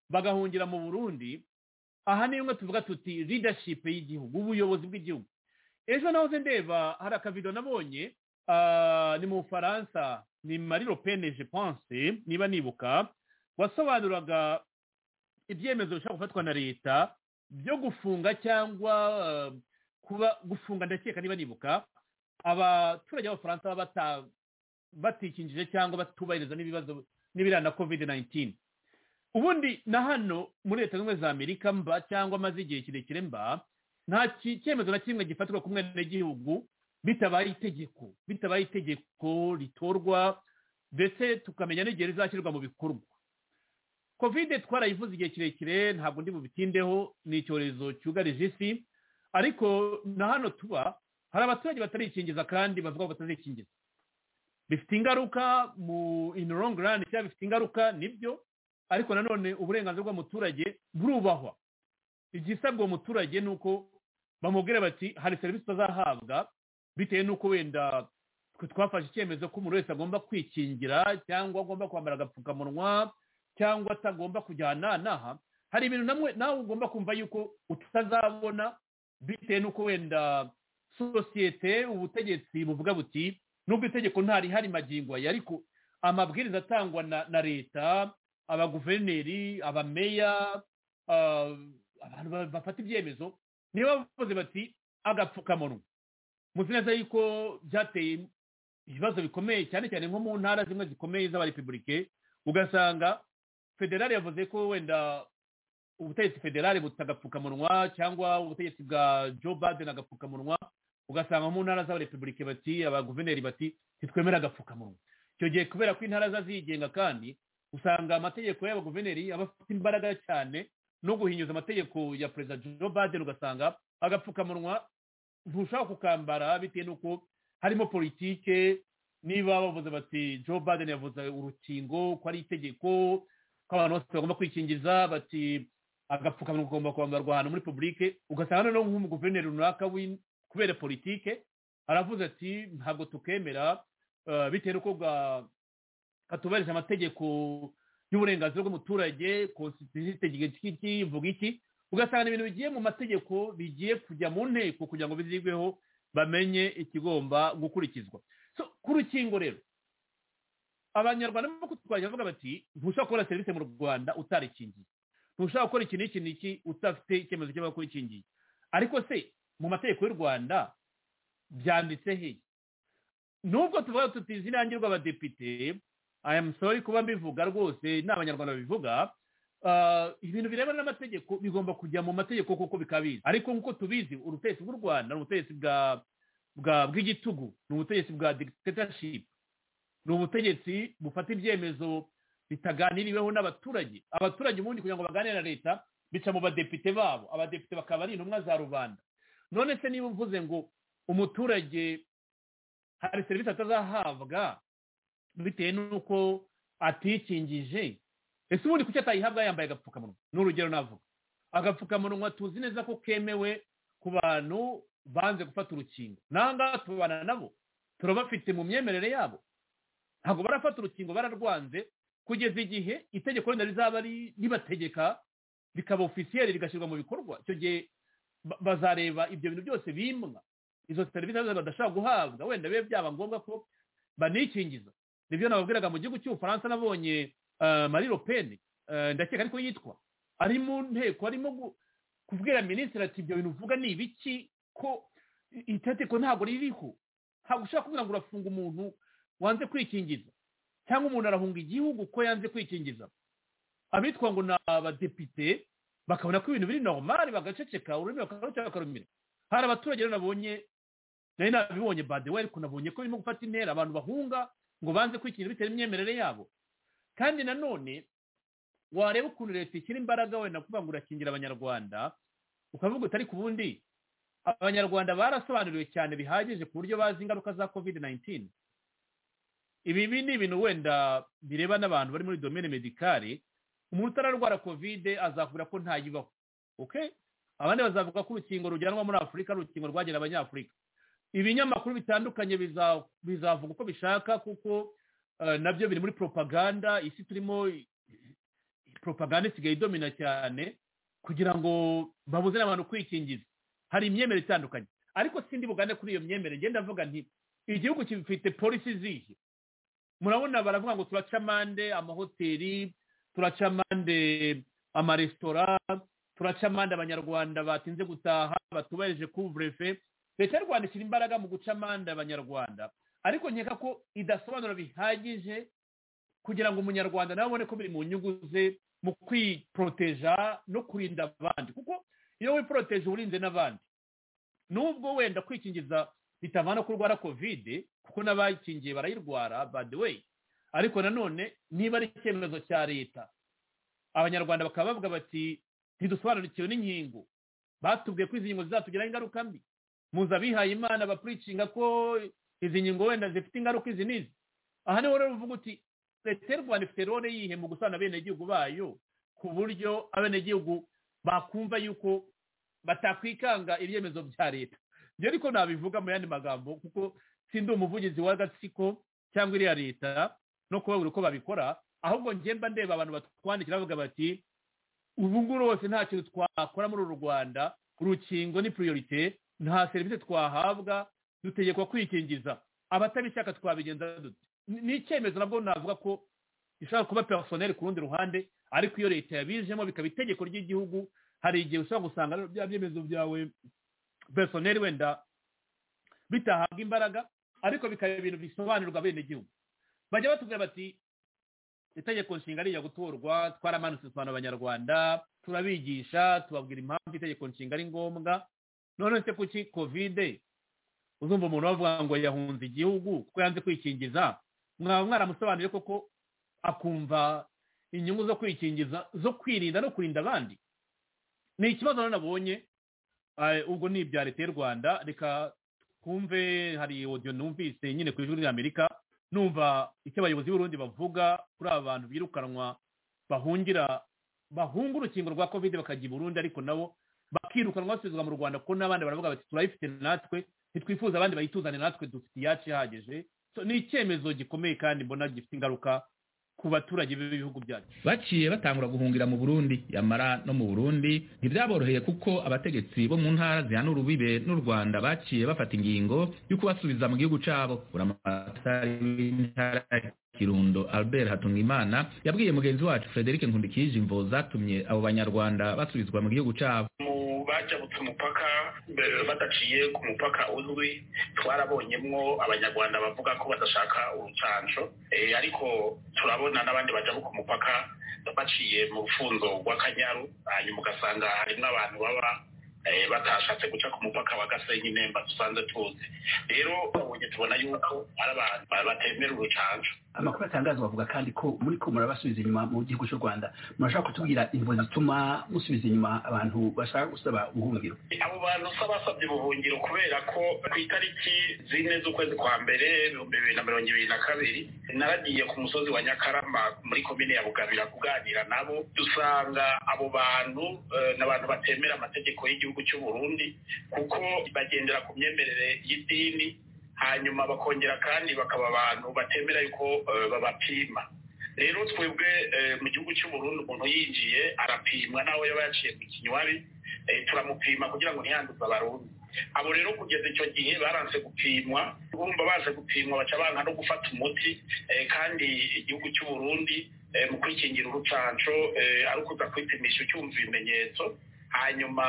bagahungira mu burundi aha niyo mwe tuvuga tuti leadership y'igihugu ubuyobozi bw'igihugu ejo nahoze ndeba hari akavido nabonye ah, ni mu bufaransa ni mari lopene je pense niba nibuka wasobanuraga ibyemezo bishobora gufatwa na leta byo gufunga cyangwa ah, kuba gufunga ndakeka niba nibuka abaturage b'abafaransa baba bata- batikinjije cyangwa batubahiriza n'ibibazo n'ibirana covid 19 ubundi na hano muri leta zunze ubumwe za amerika mba cyangwa amaze igihe kirekire mba nta ki- cyemezo na kimwe gifatwa ku mwenegihugu bitabaye itegeko bitabaye itegeko ritorwa ndetse tukamenya n'igihe rizashyirwa mu bikorwa kovide twarayivuze igihe kirekire ntabwo ndi bubitindeho ni icyorezo cyugarije isi ariko na hano tuba hari abaturage batarikingiza kandi bavuga ko batazikingiza bifite ingaruka mu in long run cyangwa bifite ingaruka nibyo ariko nanone uburenganzira bw'umuturage burubahwa igisabwa uwo muturage ni uko bamubwira bati hari serivisi utazahabwa bitewe n'uko wenda twe twafashe icyemezo ko umuntu wese agomba kwikingira cyangwa agomba kwambara agapfukamunwa cyangwa atagomba kujyana n'aha hari ibintu namwe nawe ugomba kumva yuko utazabona bitewe n'uko wenda sosiyete ubutegetsi buvuga buti nubwo itegeko ntarihari magingo aya ariko amabwiriza atangwa na, na leta abaguverineri abameya ah, abantu ba- bafata ibyemezo niyo bavuze bati agapfukamunwa muzi neza yuko byateye ibibazo bikomeye cyane cyane nko mu ntara zimwe zikomeye z'abarepubulike ugasanga federale yavuze ko wenda ubutegetsi federale buta agapfukamunwa cyangwa ubutegetsi bwa joe baden agapfukamunwa ugasanga mu ntara z'abarepubulike bati abaguverineri bati ntitwemera agapfukamunwa icyo gihe kubera ko intara zazigenga kandi usanga amategeko y'abaguverineri aba afite imbaraga cyane no guhinyuza amategeko ya perezida joe baden ugasanga agapfukamunwa ntushaka kukambara bitewe n'uko harimo politike niba bavuze bati joe baden yavuze urukingo ko ari itegeko ko abantu bose bagomba kwikingiza bati agapfukamunwa kagomba kwambarwa ahantu muri publike ugasanga noneho nk'umuguverineri runaka w'in- kubera politike aravuze ati ntabwo tukemera eh, bitewe n'uko ga- katubahirije amategeko y'uburenganzira bw'umuturage constitution itegeko iki iki ivuga iki ugasanga ibintu bigiye mu mategeko bigiye kujya mu nteko kugira ngo bizigweho bamenye ikigomba gukurikizwa so ku rukingo rero abanyarwanda barimo kutwajya bavuga bati ntushobora kubona serivisi mu rwanda utarikingiye ntushobora gukora iki n'iki n'iki udafite icyemezo cy'abakurikingiye ariko se mu mategeko y'u rwanda byanditse hehe nubwo tuvuga tuti izina yanjye rw'abadepite I am sorry kuba mbivuga rwose n'abanyarwanda babivuga Ah, ibintu birebana n'amategeko bigomba kujya mu mategeko kuko bikabizi ariko nk'uko tubizi ubutegetsi bw'u rwanda ni ubutegetsi bwa bwa bw'igitugu ni ubutegetsi bwa dictatorship ni ubutegetsi bufata ibyemezo bitaganiriweho n'abaturage abaturage ubundi kugira ngo baganire na leta bica mu badepite babo abadepite bakaba ari intumwa za rubanda none se niba mvuze ngo umuturage hari serivisi atazahabwa bitewe n'uko atikingije ese ubundi kuki atayihabwa yambaye agapfukamunwa ni urugero navuga agapfukamunwa tuzi neza ko kemewe ku bantu banze gufata urukingo nangaha tubana nabo turabafite mu myemerere yabo ntabwo barafata urukingo bararwanze kugeza igihe itegeko wenda rizaba ri- ribategeka rikaba ofisiyeri rigashyirwa mu bikorwa icyo gihe ba- bazareba ibyo bintu byose bimwa izo serivisi badashobora guhabwa wenda bibe byaba ngombwa ko banikingiza nibyo nababwiraga mu gihugu cy'ubufaransa nabonye eh, marie le pen eh, ndakeka ariko yitwa ari mu nteko arimo gu- kubwira minisitiri ati ibyo bintu uvuga ni ibiki ko i- itegeko ntabwo ririho ntabwo ushobora kuvuga ngo urafunga umuntu wanze kwikingiza cyangwa umuntu arahunga igihugu ko yanze kwikingiza abitwa ngo ni abadepite bakabona ko ibintu biri normali bagaceceka ururimi bakaruca bakarumira hari abaturage rero nabonye nari nabibonye badewe ariko nabonye ko birimo gufata intera abantu bahunga ngo banze kwikinira bitewe n'imyemerere yabo kandi nanone wareba ukuntu leta ishyira imbaraga wenda kuvuga ngo urakingira abanyarwanda ukavuga utari ku bundi abanyarwanda barasobanuriwe cyane bihagije ku buryo bazi ingaruka za covid 19 ibibi ni ibintu wenda bireba n'abantu bari muri domene medikare umuntu utararwara covid azavuga ko ntayibaho okay abandi bazavuga ko urukingo rujyanwa muri afurika ari urukingo rwagera abanyafurika ibinyamakuru bitandukanye biza- bizavuga uko bishaka kuko eh, nabyo biri muri propaganda isi turimo propaganda isigaye idomina cyane kugira ngo babuze n'abantu kwikingiza hari imyemerere itandukanye ariko sindi bugane kuri iyo myemerere ngenda ndavuga nti igihugu gifite polisi zihe murabona baravuga ngo turaca amande amahoteli turaca amande amaresitora turaca amande abanyarwanda batinze gutaha batubahirije kuvurefe leta y'u rwanda ishyira imbaraga mu guca amande abanyarwanda ariko nkeka ko idasobanura bihagije kugira ngo umunyarwanda nawe abone ko biri mu nyungu ze mu kwiporoteja no kurinda abandi kuko iyo wiporoteje uba urinze n'abandi nubwo wenda kwikingiza bitavana ko urwara kovide kuko n'abayikingiye barayirwara by the way ariko nanone niba ari icyemezo cya leta abanyarwanda bakaba bavuga bati ntidusobanukiwe n'inkingo batubwiye ko izi nkingo zizatugiraho ingaruka mbi muzi abihaye imana bapuricinga ko izi nkingo wenda zifite ingaruka izi n'izi aha niho rero uvuga uti leta y'u rwanda ifite role yihe mu gusana abenegihugu bayo ku buryo abenegihugu bakumva yuko batakwikanga ibyemezo bya leta njye ariko nabivuga mu yandi magambo kuko sindi umuvugizi w'agatsiko cyangwa iriya leta no kubabura uko babikora ahubwo njye mba ndeba abantu batwandikira bavuga bati ubu ngubu rwose nta kintu twakora muri uru rwanda urukingo ni priorite nta serivisi twahabwa dutegekwa kwikingiza abatabishaka twabigenza dute Ni- ni icyemezo nabwo navuga ko ishobora kuba personel ku rundi ruhande ariko iyo leta yabijemo bikaba itegeko ry'igihugu hari igihe ushobora gusanga rero bya byemezo byawe personel wenda bitahabwa imbaraga ariko bikaba ibintu bisobanurirwa abenegihugu bajya batubwira bati itegeko nshinga rijya gutorwa twaramanutse dusobanura abanyarwanda turabigisha tubabwira impamvu itegeko nshinga ari ngombwa none se kuki kovide uzumva umuntu bavuga ngo yahunze igihugu kuko yanze kwikingiza mwaba mwaramusobanuriye koko akumva inyungu zo kwikingiza zo kwirinda no kurinda abandi ni ikibazo rero nabonye eh, ubwo ni ibya leta y'u rwanda reka twumve hari audio numvise nyine ku ijwi ry'amerika numva icyo abayobozi b'urundi bavuga kuri aba bantu birukanwa bahungira bahunga urukingo rwa covid bakajya i burundi ariko nabo bakirukanwa basubizwa mu rwanda kuko n'abandi baravuga bati turayifite natwe ntitwifuza abandi bayituzane natwe dufite iyacu ihagije So, ni icyemezo gikomeye kandi mbona gifite ingaruka ku baturage b'ibihugu byacu baciye batangura guhungira mu Burundi yamara no mu Burundi ntibyaboroheye kuko abategetsi bo mu ntara zihana urubibe n'u Rwanda baciye bafata ingingo yo kubasubiza mu gihugu cyabo uramatari w'intara ya Kirundo Albert Hatungimana yabwiye mugenzi wacu Frederic Nkundikije imvo zatumye abo banyarwanda basubizwa mu gihugu cyabo mu bajabutse umupaka mbere badaciye ku mupaka uzwi twarabonyemwo abanyarwanda bavuga ko badashaka urucanco Eh, ariko turabona n'abandi bajabuka umupaka baciye mu rufunzo rw'akanyaru hanyuma ugasanga harimwo abantu baba eh, batashatse guca ku mupaka wa gasenyi nemba dusanzwe tuzi rero babonye tubona yuko ari abantu batemera urucanco amakuru atangazwa avuga kandi ko muri ko murabasubiza inyuma mu gihugu cy'u rwanda murashaka kutubwira imvo zituma musubiza inyuma abantu bashaka gusaba ubuhungiro abo bantu usaba basabye ubuhungiro kubera ko ku itariki zine z'ukwezi kwa mbere ibihumbi bibiri na mirongo ibiri na kabiri naragiye ku musozi wa nyakarama muri komine ya bugabira kuganira nabo dusanga abo bantu eh, ni abantu batemera amategeko y'igihugu cy'u burundi kuko bagendera ku myemerere y'idini hanyuma bakongera kandi bakaba abantu batemera yuko eh, babapima rero twebwe eh, mu gihugu cy'u burundi umuntu yinjiye arapimwa nawe yaba yaciye mu kinywabi eh, turamupima kugira ngo ntiyanduze abarundi abo rero kugeza icyo gihe baranse gupimwa urumva baje gupimwa baca banka no gufata umuti eh, kandi igihugu cy'u burundi eh, mu kwikingira urucanco eh, ari ukuza kwipimisha ucyumva ibimenyetso hanyuma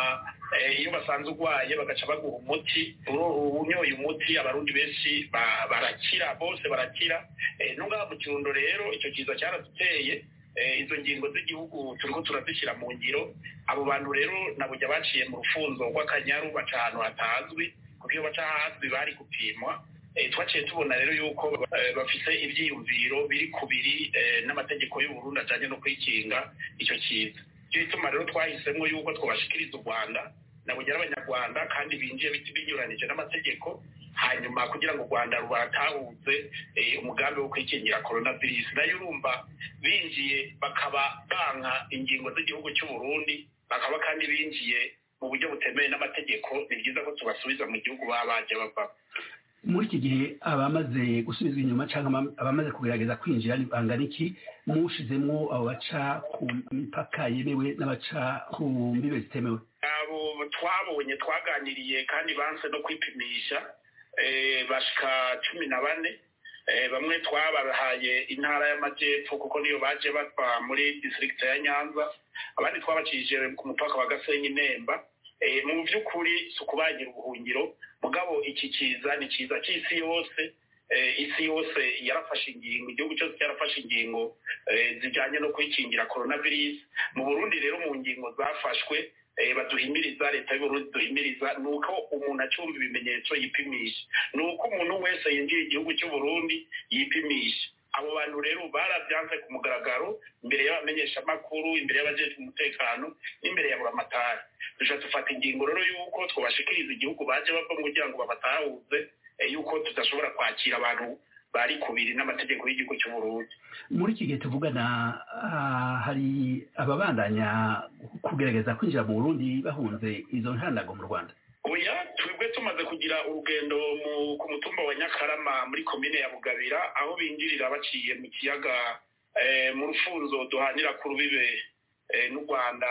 eh, iyo basanze urwaye bagaca baguha umuti Uro- unyoye umuti abarundi benshi ba- barakira bose barakira Eh, no ngaha mu kirundo rero icyo kiza cyaraduteye Eh, izo ngingo z'igihugu turiko turazishyira mu ngiro abo bantu rero nabujya baciye mu rufunzo rw'akanyaru baca ahantu hatazwi kuko iyo baca ahazwi bari gupimwa Eh, twaciye tubona rero yuko eh, bafite ibyiyumviro biri ku biri eh, n'amategeko y'u Burundi ajyanye no kwikinga icyo kintu cyo gituma rero twahisemo yuko twabashikiriza u Rwanda nabugera abanyarwanda kandi binjiye biti binyuranije n'amategeko hanyuma kugira ngo u Rwanda rubatahutse eh, umugambi wo kwikingira coronavirus nayo urumva binjiye bakaba banka ingingo z'igihugu cy'u Burundi bakaba kandi binjiye mu buryo butemewe n'amategeko ni byiza ko tubasubiza mu gihugu baba bajya bavamo muri iki gihe abamaze gusubizwa inyuma cyangwa abamaze kugerageza kwinjira ni bangana iki mushizemo abo baca ku mipaka yemewe n'abaca ku mbibe zitemewe abo twabonye twaganiriye kandi banse no kwipimisha eh, bashika cumi na bane Eh, bamwe twabahaye intara y'amajyepfo kuko niyo baje bava muri district ya nyanza abandi twabacishije ku mupaka wa gasenyi nemba Eh, mu by'ukuri si ukubagira ubuhungiro mugabo iki kiza ni kiza cy'isi yose Eh, isi yose yarafashe ingingo igihugu cyose cyarafashe ingingo eh, zijyanye no kwikingira coronavirus mu burundi rero mu ngingo zafashwe eh, baduhimiriza leta y'uburundi duhimiriza ni uko umuntu acumba ibimenyetso yipimisha ni uko umuntu wese yinjiye igihugu cy'uburundi yipimisha abo bantu rero barabyanze ku mugaragaro imbere y'abamenyeshamakuru imbere y'abajejwe umutekano n'imbere ya buramatari dushobora dufata ingingo rero y'uko twabashikiriza igihugu baje bava mu kugira ngo babatahuze eh, y'uko tudashobora kwakira abantu bari kubiri n'amategeko y'igihugu cy'uburundi muri iki gihe tuvugana ah, hari ababandanya kugerageza kwinjira mu burundi bahunze izo ntanago mu rwanda oya twebwe tumaze kugira urugendo mu- ku mutumba wa nyakarama muri komine ya bugabira aho binjirira baciye mu kiyaga eh, mu rufunzo duhanira ku rubibe eh, n'u rwanda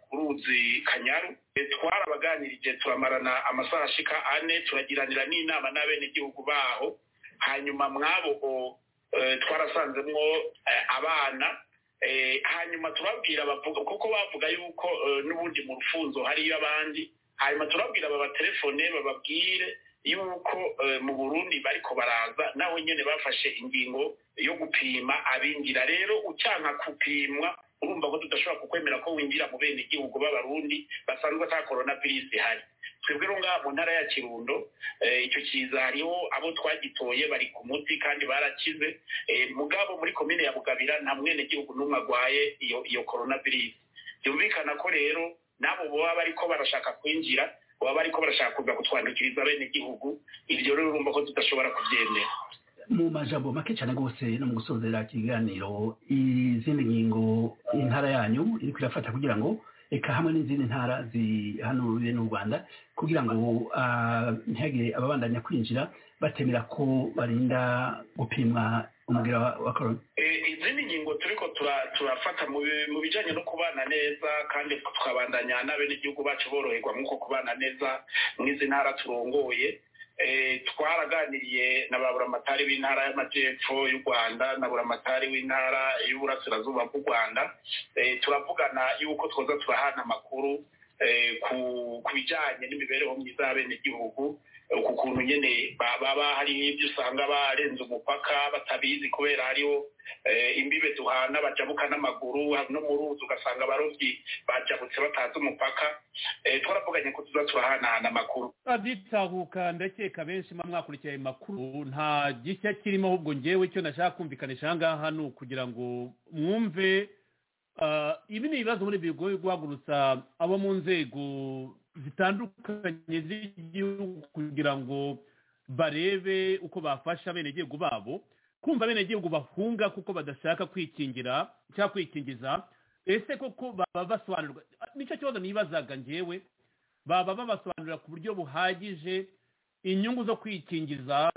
ku ruzi kanyaru Eh, twarabaganirije turamarana amasaha ashika ane turagiranira n'inama n'abenegihugu baho hanyuma mwabo eh, twarasanzemwo eh, abana Eh, hanyuma turabwira bavuga kuko bavuga yuko eh, n'ubundi mu rufunzo hariyo abandi hanyuma turabwira babatelefone bababwire yuko eh, mu burundi bariko baraza naho nyene bafashe ingingo yo gupima abinjira rero ucanka kupimwa urumva ko tudashobora kukwemera ko winjira mu bene igihugu b'abarundi basanzwe ata coronavirus ihari twebwe rero ngaha mu ntara ya kirundo eh, icyo kiza hariho abo twagitoye bari ku muti kandi barakize Eh, mugabo muri komine ya bugabira nta mwenegihugu n'umwe agwaye iyo iyo coronavirus byumvikana ko rero n'abo baba bariko barashaka kwinjira baba bariko barashaka kuza kutwandukiriza abenegihugu iryo rero urumva ko tudashobora kubyemera mu majambo make cyane rwose no mu gusozera ikiganiro izindi ngingo intara yanyu iri kuyafata kugira ngo reka hamwe n'izindi ntara zihanuriwe n'u rwanda kugira ngo ah, ntihagire ababandanya kwinjira batemera ko barinda gupimwa umubwira wa wa corona Eh, izindi ngingo turiko tura- turafata mu bi- mu bijanye no kubana neza kandi tukabandanya n'abenegihugu bacu boroherwa mw'uko kubana neza mw'izi ntara turongoye Eh, twaraganiriye na ba buramatari b'intara y'amajyepfo y'u rwanda na buramatari w'intara y'uburasirazuba bw'u rwanda Eh, turavugana yuko twoza turahana amakuru eh, ku- ku bijanye n'imibereho myiza y'abenegihugu eh, ku kuntu nyene ba- baba hariho ibyo usanga barenze umupaka batabizi kubera hariho eh, imbibe duhana bajabuka n'amaguru ha- no mu ruzi ugasanga abarobyi bajabutse batazi umupaka Eh, twaravuganye ko tuza turahanahana amakuru aditahuka ndakeka benshi mba mwakurikiye ayo makuru nta gishya kirimo ahubwo ngewe icyo nashaka kumvikanisha aha ngaha ni ukugira ngo mwumve ah, ibi ni ibibazo muri bigoye guhagurutsa abo mu nzego zitandukanye z'igihugu kugira ngo barebe uko bafasha abenegihugu babo kumva abenegihugu bahunga kuko badashaka kwikingira cyangwa kwikingiza ese koko baba basobanurirwa nicyo kibazo nibazaga ngewe baba babasobanurira ku buryo buhagije inyungu zo kwikingiza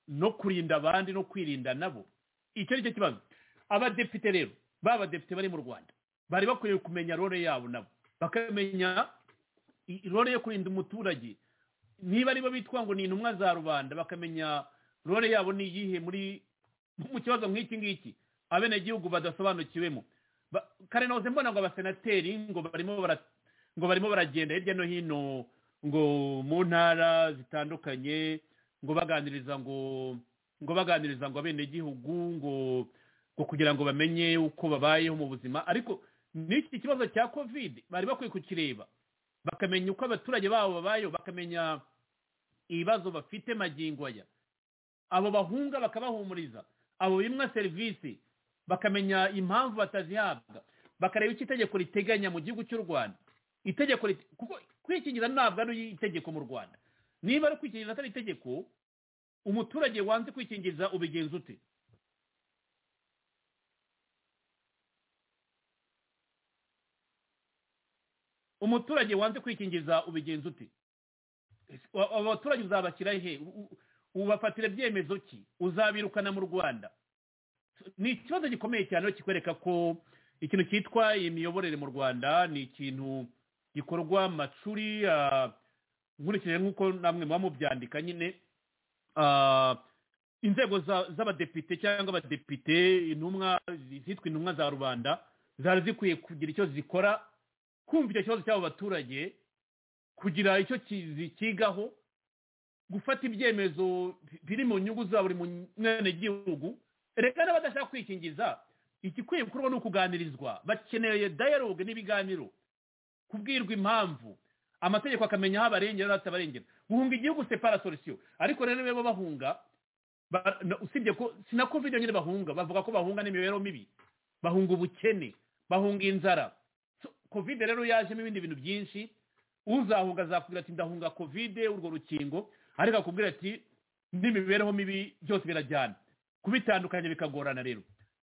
no kurinda abandi no kwirinda nabo icyo ni cyo kibazo abadepite rero baba badepite bari mu rwanda bari bakwiriye kumenya role yabo nabo bakamenya i- role yo kurinda umuturage niba aribo bitwa ngo ni intumwa za rubanda bakamenya role yabo ni iyihe muri mu kibazo nk'iki ngiki abenegihugu badasobanukiwemo Ba- kare nahoze mbona ngo abasenateri ngo barimo bara ngo barimo baragenda hirya no hino ngo mu ntara zitandukanye ngo baganiriza ngo ngo baganiriza ngo abenegihugu ngo ngo kugira ngo bamenye uko babayeho mu buzima ariko n'iki kibazo cya kovide bari bakwiye kukireba bakamenya uko abaturage babo babayeho bakamenya ibibazo bafite magingo aya abo bahunga bakabahumuriza abo bimwa serivisi bakamenya impamvu batazihabwa bakareba icyo itegeko riteganya mu gihugu cy'u rwanda itegeko rite- kuko kwikingiza ntabwo ari itegeko mu rwanda niba ari kwikingiza atari itegeko umuturage wanze kwikingiza ubigenza ute umuturage wanze kwikingiza ubigenza ute Aba- abo baturage uzabashyira he U- u- ubafatira ibyemezo ki uzabirukana mu rwanda ni ikibazo gikomeye cyane aho kikwereka ko ikintu cyitwa imiyoborere mu rwanda ni ikintu gikorwa macuri ah, nkurikije nk'uko namwe muba mubyandika nyine ah, inzego za- z'abadepite cyangwa abadepite intumwa zitwa intumwa za rubanda zari zikwiye kugira icyo zikora kumva icyo kibazo cy'abo baturage kugira icyo ki- zikigaho gufata ibyemezo biri mu nyungu za buri munyanegihugu reka n'abadashaka kwikingiza igikwiye gukorwa ni ukuganirizwa bakeneye dialogue n'ibiganiro kubwirwa impamvu amategeko akamenya aho abarengera n'aho atabarengera guhunga igihugu separa solution ariko rero niba bahunga ba- na- usibye ko si na covid nyine bahunga bavuga ko bahunga n'imibereho mibi bahunga ubukene bahunga inzara So, covid rero yajemo ibindi bintu byinshi uzahunga azakubwira ati ndahunga kovide urwo rukingo ariko akubwira ati n'imibereho mibi byose birajyana kubitandukanya bikagorana rero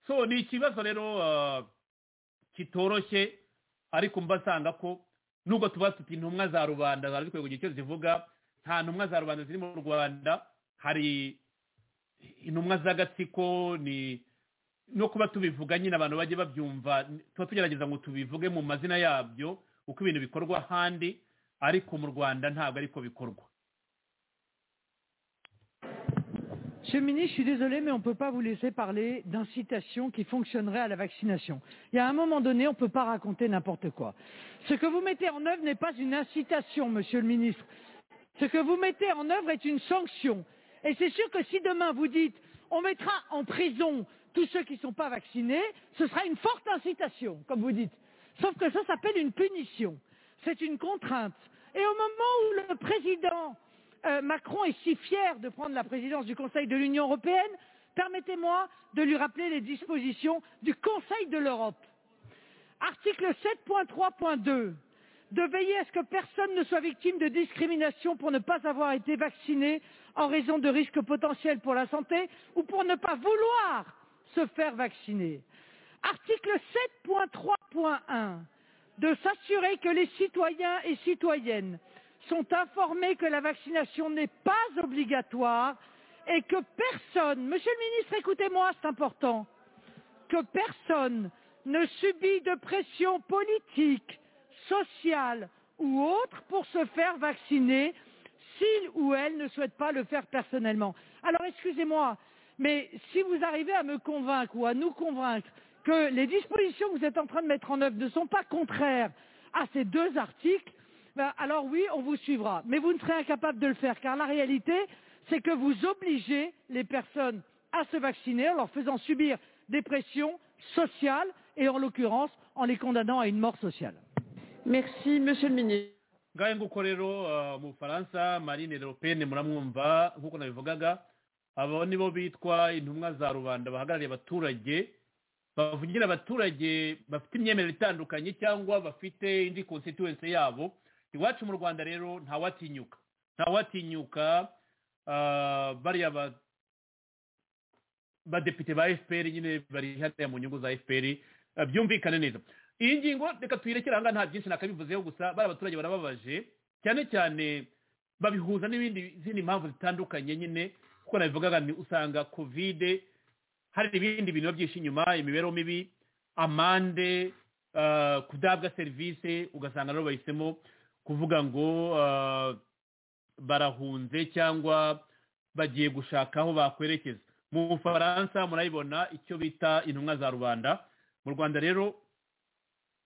so ni ikibazo rero ah, kitoroshye ariko mba nsanga ko nubwo tuba tuti intumwa za rubanda zari zikwiye kugira icyo zivuga nta ntumwa za rubanda ziri mu rwanda hari intumwa z'agatsiko ni no kuba tubivuga nyine abantu bajye babyumva tuba tugerageza ngo tubivuge mu mazina yabyo uko ibintu bikorwa ahandi ariko mu rwanda ntabwo ariko bikorwa Monsieur le ministre, je suis désolée, mais on ne peut pas vous laisser parler d'incitation qui fonctionnerait à la vaccination. Il y a un moment donné, on ne peut pas raconter n'importe quoi. Ce que vous mettez en œuvre n'est pas une incitation, monsieur le ministre. Ce que vous mettez en œuvre est une sanction. Et c'est sûr que si demain vous dites on mettra en prison tous ceux qui ne sont pas vaccinés, ce sera une forte incitation, comme vous dites. Sauf que ça s'appelle une punition. C'est une contrainte. Et au moment où le président euh, Macron est si fier de prendre la présidence du Conseil de l'Union européenne, permettez-moi de lui rappeler les dispositions du Conseil de l'Europe. Article 7.3.2 de veiller à ce que personne ne soit victime de discrimination pour ne pas avoir été vacciné en raison de risques potentiels pour la santé ou pour ne pas vouloir se faire vacciner. Article 7.3.1 de s'assurer que les citoyens et citoyennes sont informés que la vaccination n'est pas obligatoire et que personne, monsieur le ministre, écoutez-moi, c'est important, que personne ne subit de pression politique, sociale ou autre pour se faire vacciner s'il ou elle ne souhaite pas le faire personnellement. Alors excusez-moi, mais si vous arrivez à me convaincre ou à nous convaincre que les dispositions que vous êtes en train de mettre en œuvre ne sont pas contraires à ces deux articles, ben, alors oui, on vous suivra. Mais vous ne serez incapable de le faire, car la réalité, c'est que vous obligez les personnes à se vacciner en leur faisant subir des pressions sociales et en l'occurrence en les condamnant à une mort sociale. Merci, Monsieur le Ministre. ngahe nguko rero ah, mu bufaransa marine le pen muramwumva nk'uko nabivugaga abo nibo bitwa intumwa za rubanda bahagarariye abaturage bavugira abaturage bafite imyemerere itandukanye cyangwa bafite indi constituency yabo iwacu mu rwanda rero ntawatinyuka ntawatinyuka ah, bariya ba badepite ba fpr nyine bari hariya mu nyungu za fpr eh, byumvikane neza iyi ngingo reka tuyirekere ahangaha nta byinshi nakabivuzeho gusa bari abaturage barababaje cyane cyane babihuza n'ibindi zindi mpamvu zitandukanye nyine kuko nabivugaga ni usanga kovide hari ibindi bintu biba byinshi inyuma imibereho mibi amande eh, kudabwa serivisi ugasanga nabo bahisemo kuvuga ngo eh, barahunze cyangwa bagiye gushaka aho bakwerekeza mu bufaransa murayibona icyo bita intumwa za rubanda mu rwanda rero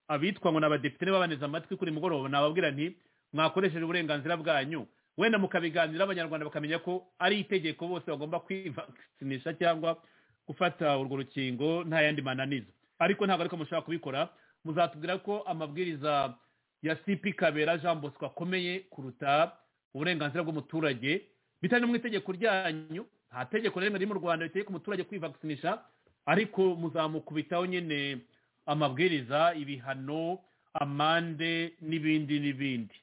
abitwa ngo ni abadepite niba baneze amatwi kuri mugoroba nababwira nti mwakoresheje uburenganzira bwanyu wenda mukabiganira abanyarwanda bakamenya ko ari itegeko bose bagomba kwivakinisha cyangwa gufata urwo rukingo nta yandi mananiza ariko ntabwo ariko mushobora kubikora muzatubwira ko amabwiriza ya sipi kabera jean bosco akomeye kuruta uburenganzira bw'umuturage bitari no mu itegeko ryanyu nta tegeko na rimwe riri mu rwanda ritegeka umuturage kwivakinisha ariko muzamukubitaho nyine amabwiriza ibihano amande n'ibindi n'ibindi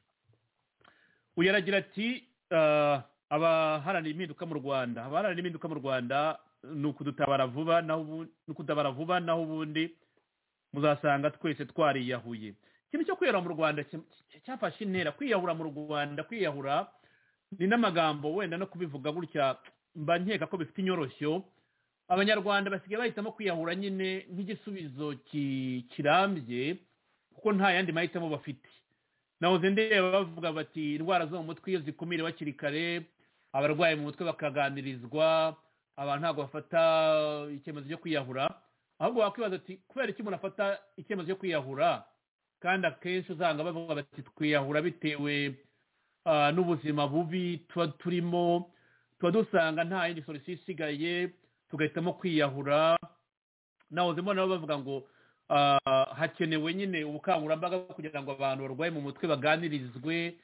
uyu aragira ati "Ah, abaharanira impinduka mu rwanda abaharanira impinduka mu rwanda ni ukudutabara vuba naho ubu- ni ukutabara vuba naho ubundi muzasanga twese twariyahuye ikintu cyo kwiyahura mu rwanda ki- ki- cyafashe intera kwiyahura mu rwanda kwiyahura ni n'amagambo wenda no kubivuga gutya mba nkeka ko bifite inyoroshyo abanyarwanda basigaye bahitamo kwiyahura nyine nk'igisubizo ki- kirambye kuko nta yandi mahitamo bafite nahoze ndeba bavuga bati indwara zo mu mutwe iyo zikumire hakiri kare abarwayi mu mutwe bakaganirizwa abantu ntabwo bafata icyemezo cyo kwiyahura ahubwo wakwibaza ati kubera iki umuntu afata icyemezo cyo kwiyahura kandi akenshi usanga bavuga bati twiyahura bitewe ah, n'ubuzima bubi tuba turimo tuba dusanga nta yindi solusiyo isigaye tugahitamo kwiyahura nahoze mbona nabo bavuga ngo ah, hakenewe nyine ubukangurambaga kugira ngo abantu barwaye mu mutwe baganirizwe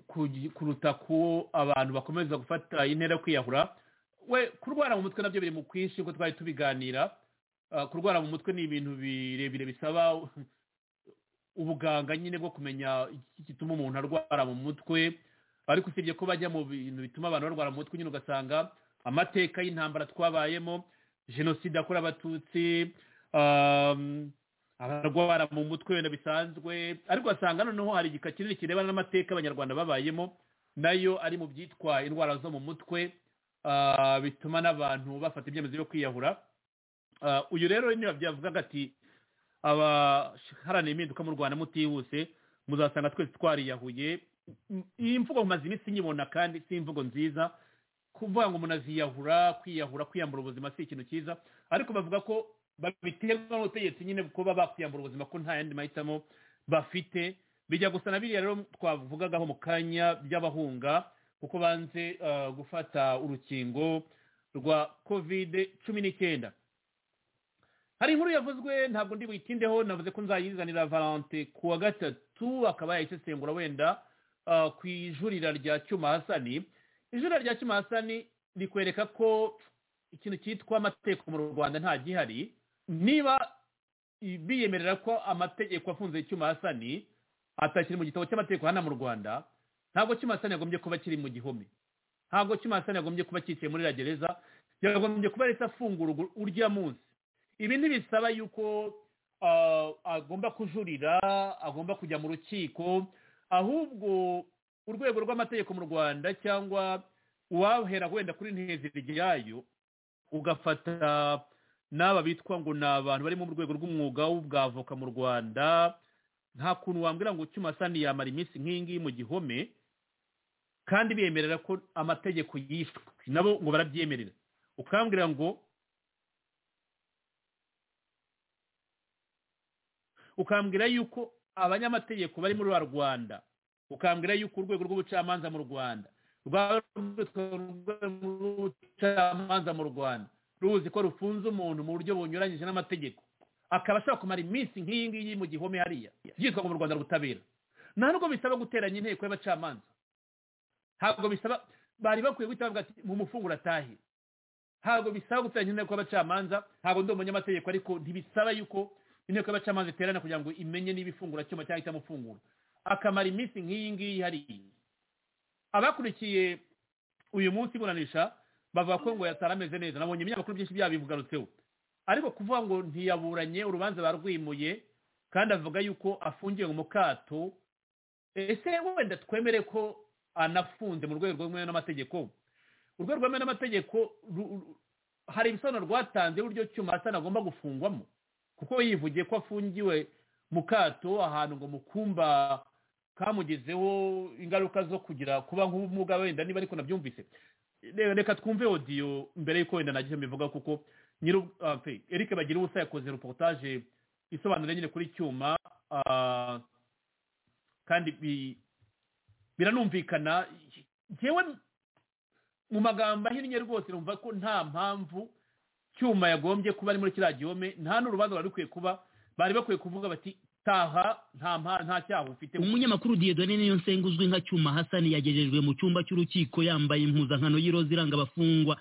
kugi- kuruta ko abantu bakomeza gufata intera yo kwiyahura we kurwara mu mutwe nabyo biri mu kwinshi nk'uko twari tubiganira Ah, kurwara mu mutwe ni ibintu birebire bisaba ubuganga nyine bwo kumenya iki gituma umuntu arwara mu mutwe ariko usibye ko bajya mu bintu bituma abantu barwara mu mutwe nyine ugasanga amateka y'intambara twabayemo jenoside yakorewe abatutsi um, abarwara mu mutwe wenda bisanzwe ariko ugasanga noneho hari igika kinini kirebana n'amateka abanyarwanda babayemo nayo ari mu byitwa indwara zo mu mutwe ah, bituma n'abantu bafata ibyemezo byo kwiyahura Ah, uyu rero niba byavugaga ati abaharanira impinduka mu rwanda mutihuse muzasanga twese twariyahuye M- iyi mvugo mumaze iminsi nyibona kandi si imvugo nziza kuvuga ngo umuntu aziyahura kwiyahura kwiyambura ubuzima si ikintu cyiza ariko bavuga ko babiterwa n'ubutegetsi nyine kuba bakwiyambura ubuzima ko nta yandi mahitamo bafite bijya gusa na biriya rero twavugagaho mu kanya by'abahunga kuko banze ah, gufata urukingo rwa kovide cumi n'icyenda hari inkuru yavuzwe ntabwo ndi buyitindeho navuze ko nzayizanira valante ku wa gatatu akaba yayisesengura wenda ah, ku ijurira rya cyuma hasani ijurira rya cyuma hasani rikwereka ko ikintu cyitwa amategeko mu rwanda nta gihari niba i- biyemerera ko amategeko afunze icyuma hasani atakiri mu gitabo cy'amategeko hano mu rwanda ntabwo cyuma hasani yagombye kuba kiri mu gihome ntabwo cyuma hasani yagombye kuba cyicaye muri iriya gereza yagombye kuba yahise afungurwa urya munsi ibi ntibisaba yuko ah, agomba kujurira agomba kujya mu rukiko ahubwo urwego rw'amategeko mu rwanda cyangwa uwahera wenda kuri ntezirigi yayo ugafata n'aba bitwa ngo ni abantu bari mu rwego rw'umwuga w'ubwavoka mu rwanda nta kuntu wambwira ngo cyumasani yamara iminsi nk'iyingiyi mu gihome kandi bemerera ko amategeko yishwe nabo ngo barabyemerera ukambwira ngo ukambwira yuko abanyamategeko bari muri rwa rwanda ukambwira yuko urwego rw'ubucamanza mu rwanda rwaba rwitwa urwego rw'ubucamanza mu rwanda ruzi ko rufunze umuntu mu buryo bunyuranyije n'amategeko akaba ashobora kumara iminsi nk'iyi ngiyi mu gihome hariya byitwa ngo mu rwanda ubutabera nta nubwo bisaba guteranya inteko y'abacamanza ntabwo bisaba bari bakwiye guhita bavuga ati mu mufungura atahe ntabwo bisaba guteranya inteko y'abacamanza ntabwo ndi umunyamategeko ariko ntibisaba yuko inteko y'abacamanza iterana kugira ngo imenye niba ifungura cyuma cyangwa ihitamo ifungura akamara iminsi nk'iyi ngiyi hariya abakurikiye uyu munsi iburanisha bavuga ko ngo yatari ameze neza nabonye ibinyamakuru byinshi byabivugarutseho ariko kuvuga ngo ntiyaburanye urubanza barwimuye kandi avuga yuko afungiwe mu kato ese wenda twemere ko anafunze mu rwego rwemewe n'amategeko urwego rwemewe n'amategeko ru- ru- hari ibisobanuro rwatanze uburyo cyuma asana agomba gufungwamo kuko yivugiye ko afungiwe mu kato ahantu ngo mukumba kamugezeho ingaruka zo kugira kuba nk'ubumuga wenda niba ariko nabyumvise Re- reka twumve odiyo mbere y'uko wenda nagiye mbivuga kuko nyiri eric bagira ubusa yakoze reportage isobanura nyine kuri cyuma ah, kandi bi- biranumvikana njyewe mu magambo ahinnye rwose numva ko nta mpamvu cyuma yagombye kuba ari muri kiriya gihome nta n'urubanza bari rukwiye kuba bari bakwiye kuvuga bati taha nta mpa- nta cyaha ufite umunyamakuru diyedone niyo nsenga uzwi nka cyuma hasani yagejejwe mu cyumba cy'urukiko yambaye impuzankano y'iroza iranga abafungwa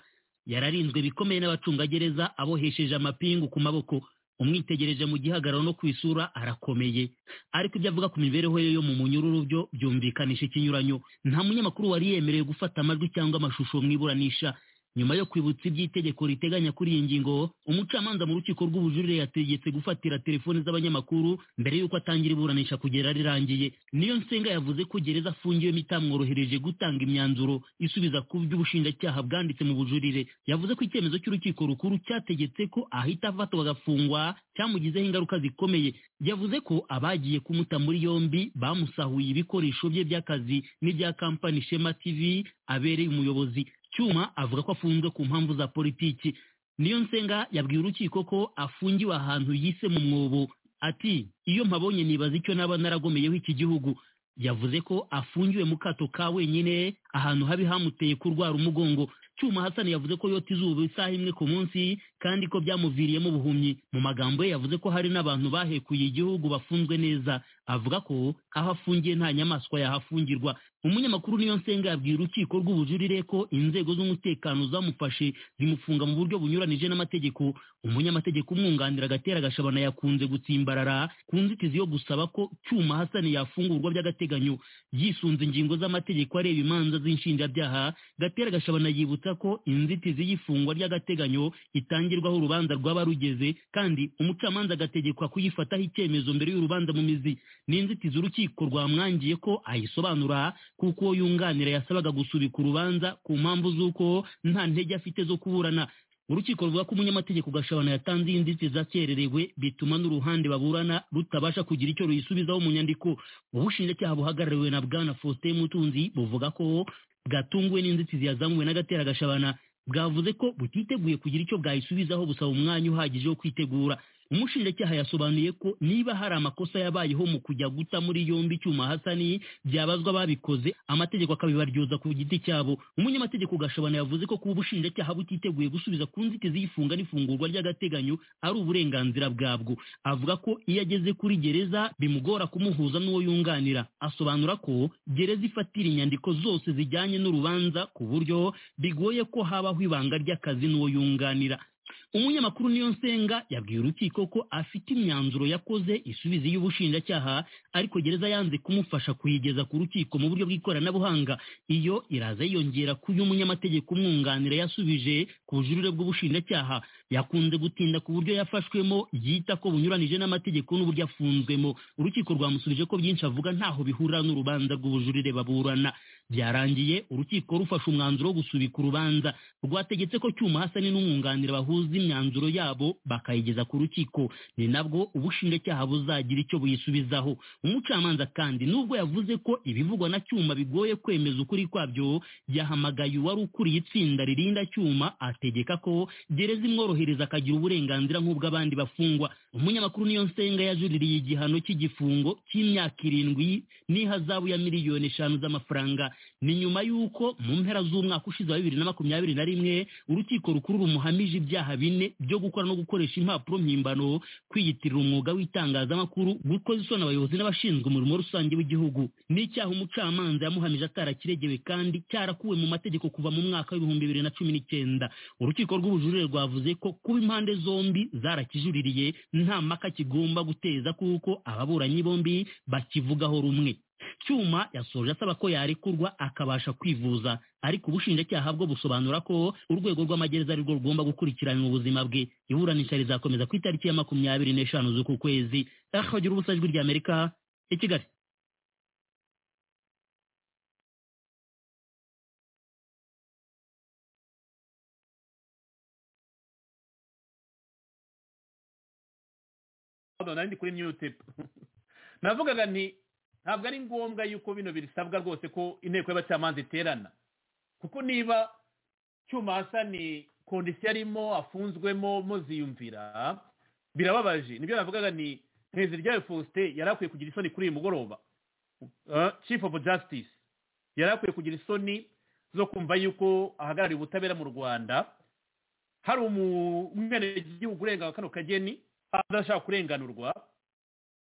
yararinzwe bikomeye n'abacungagereza abohesheje amapingu ku maboko umwitegereje mu gihagararo no ku isura arakomeye ariko ibyo avuga ku mibereho ye yo mu munyururu byo byumvikanisha ikinyuranyo nta munyamakuru wari yemerewe gufata amajwi cyangwa amashusho mu iburanisha nyuma yo kwibutsa iby'itegeko riteganya kuri iyi ngingo umucamanza mu rukiko rw'ubujurire yategetse gufatira telefoni z'abanyamakuru mbere y'uko atangira iburanisha kugera rirangiye niyo nsenga yavuze ko gereza afungiyemo itamworohereje gutanga imyanzuro isubiza ku byo ubushinjacyaha bwanditse mu bujurire yavuze ko icyemezo cy'urukiko rukuru cyategetse ko ahita afatwa agafungwa cyamugizeho ingaruka zikomeye yavuze ko abagiye kumuta muri yombi bamusahuye ibikoresho bye by'akazi n'ibya kampani shema tv abereye umuyobozi cyuma avuga ko afunzwe ku mpamvu za politiki niyo nsenga yabwiye urukiko ko afungiwe ahantu yise mu mwobo ati iyo mpabonye nibaza icyo naba naragomeyeho iki gihugu yavuze ko afungiwe mu kato ka wenyine ahantu habi hamuteye kurwara umugongo cyuma hasani yavuze ko yota izuba isaha imwe ku munsi kandi ko byamuviriyemo ubuhumyi mu magambo ye yavuze ko hari n'abantu bahekuye igihugu bafunzwe neza avuga ko aho afungiye nta nyamaswa yahafungirwa umunyamakuru niyo nsenga yabwiye urukiko rw'ubujurire ko inzego z'umutekano zamufashe zimufunga mu buryo bunyuranije n'amategeko umunyamategeko umwunganira agatera gashabana yakunze gutsimbarara ku nzitizi yo gusaba ko cyuma hasani yafungurwa by'agateganyo yisunze ingingo z'amategeko areba imanza z'inshinjabyaha gatera gashabana yibutsa ko inzitizi y'ifungwa ry'agateganyo itangirwaho urubanza rwaba rugeze kandi umucamanza agategekwa kuyifataho icyemezo mbere y'urubanza mu mizi ni inzitizi urukiko rwamwangiye ko ayisobanura kuko uwo yunganira yasabaga gusubika urubanza ku mpamvu z'uko nta ntege afite zo kuburana urukiko ruvuga ko umunyamategeko gashabana yatanze inzitizi akererewe bituma n'uruhande baburana rutabasha kugira icyo ruyisubizaho mu nyandiko ubushinjacyaha buhagarariwe na bwana faustin mutunzi buvuga ko bwatunguwe n'inzitizi yazamuwe n'agatera gashabana bwavuze ko butiteguye kugira icyo bwayisubizaho busaba umwanya uhagije wo kwitegura umushinjacyaha yasobanuye ko niba hari amakosa yabayeho mu kujya guta muri yombi icyuma hasani byabazwa ababikoze amategeko akabibaryoza ku giti cyabo umunyamategeko gashabana yavuze ko kuba ubushinjacyaha butiteguye gusubiza ku nzitizi y'ifunga n'ifungurwa ry'agateganyo ari uburenganzira bwabwo avuga ko iyo ageze kuri gereza bimugora kumuhuza n'uwo yunganira asobanura ko gereza ifatira inyandiko zose zijyanye n'urubanza ku buryo bigoye ko habaho ibanga ry'akazi n'uwo yunganira umunyamakuru niyo nsenga yabwiye urukiko ko afite imyanzuro yakoze isubiza y'ubushinjacyaha ariko gereza yanze kumufasha kuyigeza ku rukiko mu buryo bw'ikoranabuhanga iyo iraza yiyongera ku y'umunyamategeko umwunganira yasubije ku bujurire bw'ubushinjacyaha yakunze gutinda ku buryo yafashwemo yita ko bunyuranije n'amategeko n'uburyo afunzwemo urukiko rwamusubije ko byinshi avuga ntaho bihurira n'urubanza rw'ubujurire baburana byarangiye urukiko rufashe umwanzuro wo gusubika urubanza rwategetse ko cyuma hasani n'umwunganira bahuza imyanzuro yabo bakayigeza ku rukiko ni nabwo ubushinjacyaha buzagira icyo buyisubizaho umucamanza kandi nubwo yavuze ko ibivugwa na cyuma bigoye kwemeza ukuri kwabyo yahamagaye uwari ukuriye itsinda ririnda cyuma ategeka ko gereza imworohereza akagira uburenganzira nk'ubw'abandi bafungwa umunyamakuru niyo nsenga yajuririye igihano cy'igifungo cy'imyaka irindwi n'ihazabu ya miliyoni eshanu z'amafaranga ni nyuma y'uko mu mpera z'umwaka ushize wa bibiri na makumyabiri na rimwe urukiko rukuru rumuhamije ibyaha bine byo gukora no gukoresha impapuro mpimbano kwiyitirira umwuga w'itangazamakuru gukoza isoni abayobozi n'abashinzwe umurimo rusange w'igihugu ni icyaha umucamanza yamuhamije atarakiregewe kandi cyarakuwe mu mategeko kuva mu mwaka w'ibihumbi bibiri na cumi n'icyenda urukiko rw'ubujurire rwavuze ko kuba impande zombi zarakijuririye nta mpaka kigomba guteza kuko ababuranyi bombi bakivugaho rumwe cyuma yasoje asaba ko yarekurwa akabasha kwivuza ariko ubushinjacyaha bwo busobanura ko urwego rw'amagereza arirwo rugomba gukurikirana ubuzima bwe iburanisha rizakomeza ku itariki ya makumyabiri n'eshanu z'uku kwezi akagira ubusa ijwi ry'amerika i kigali Pardon, nari ndi kuri mute navugaga nti ntabwo ari ngombwa yuko bino bisabwa rwose ko inteko y'abacamanza iterana kuko niba cyuma hasa ni kondisiyo arimo afunzwemo muziyumvira birababaje nibyo navugaga ni perezida ryawe faustin yari akwiye kugira isoni kuri uyu mugoroba Uh, chief of justice yari akwiye kugira isoni zo kumva yuko ahagarariye ubutabera mu rwanda hari umwenegihugu urenga kano kageni adashaka kurenganurwa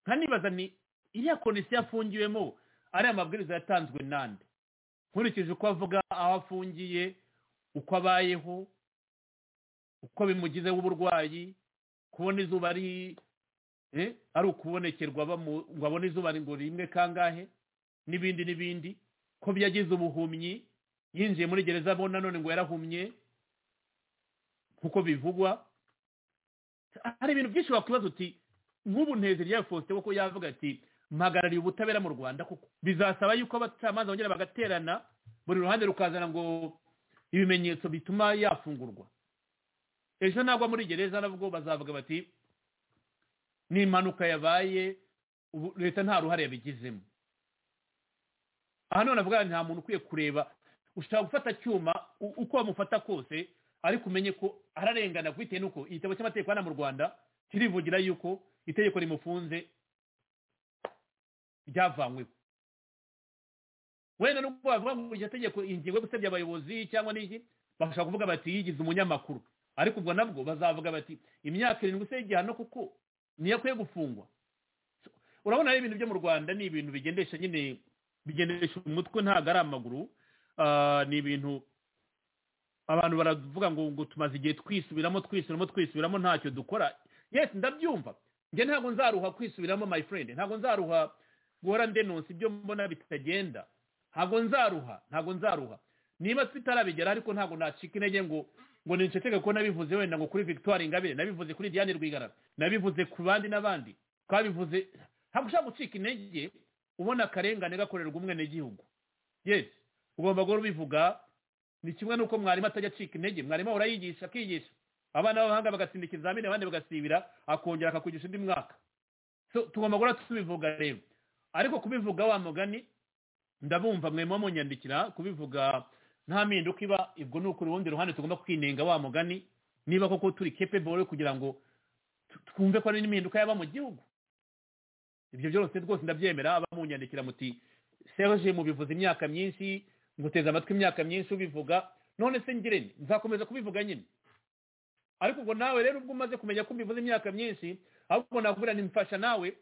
nkanibaza ni iriya konisiyo afungiwemo ariya mabwiriza yatanzwe nande nkurikije uko avuga aho afungiye uko abayeho uko bimugizeho uburwayi kubona izuba ari eh, ari ukubonekerwa bamu- ngo abone izuba ngo rimwe kangahe n'ibindi n'ibindi ko byagize ubuhumyi yinjiye muri gereza abona none ngo yarahumye nk'uko bivugwa hari ibintu byinshi wakwibaza uti nk'ubu nteze rya faustin kuko yavuga ati mpagarariye ubutabera mu rwanda kuko bizasaba yuko abacamanza bongera bagaterana buri ruhande rukazana ngo ibimenyetso bituma yafungurwa ejo nagwa muri gereza nabwo bazavuga bati ni impanuka yabaye ubu leta nta ruhare yabigizemo aha none avuga nta muntu ukwiye kureba ushobora gufata icyuma u- uko bamufata kose ariko umenye ko ararengana bitewe n'uko igitabo cy'amategeko hano mu rwanda kirivugira yuko itegeko rimufunze ryavanyweho wenda n'ubwo bavuga ngo iryo tegeko ingingo yo gusebya abayobozi cyangwa n'iki bashobora kuvuga bati yigize umunyamakuru ariko ubwo nabwo bazavuga bati imyaka irindwi se y'igihano kuko niyo akwiye gufungwa So, urabona ari ibintu byo mu rwanda ni ibintu bigendesha nyine bigendesha umutwe ntabwo ari amaguru Ah, ni ibintu abantu baravuga ngo ngo tumaze igihe twisubiramo twisubiramo twisubiramo ntacyo dukora yes ndabyumva njye ntabwo nzaruha kwisubiramo my friend ntabwo nzaruha guhora ndenonsa ibyo mbona bitagenda ntabwo nzaruha ntabwo nzaruha niba tutarabigera ariko ntabwo nacika intege ngo ngo ninceceke ko nabivuze wenda ngo kuri victoire ingabire nabivuze kuri diane rwigara nabivuze ku bandi n'abandi twabivuze ntabwo ushobora gucika intege ubona akarengane gakorerwa umwenegihugu yes ugomba guhora ubivuga ni kimwe n'uko mwarimu atajya acika intege mwarimu ahora yigisha akigisha abana b'abahanga bagatsinda ikizamini abandi bagasibira akongera akakugisha undi mwaka so tugomba guhora tubivuga rero ariko kubivuga wa mugani ndabumva mwe munyandikira kubivuga nta mpinduka iba ubwo ni ukuri urundi ruhande tugomba kwinenga wa mugani niba koko turi capable kugira ngo tu- twumve ko hari n'impinduka yaba mu gihugu ibyo byose rwose ndabyemera abamunyandikira muti serge mubivuze imyaka myinshi nguteze amatwi imyaka myinshi ubivuga none se ngirente nzakomeza kubivuga nyine ariko ngo nawe rero ubwo umaze kumenya ko mbivuze imyaka myinshi ahubwo nakubwira nti mfasha nawe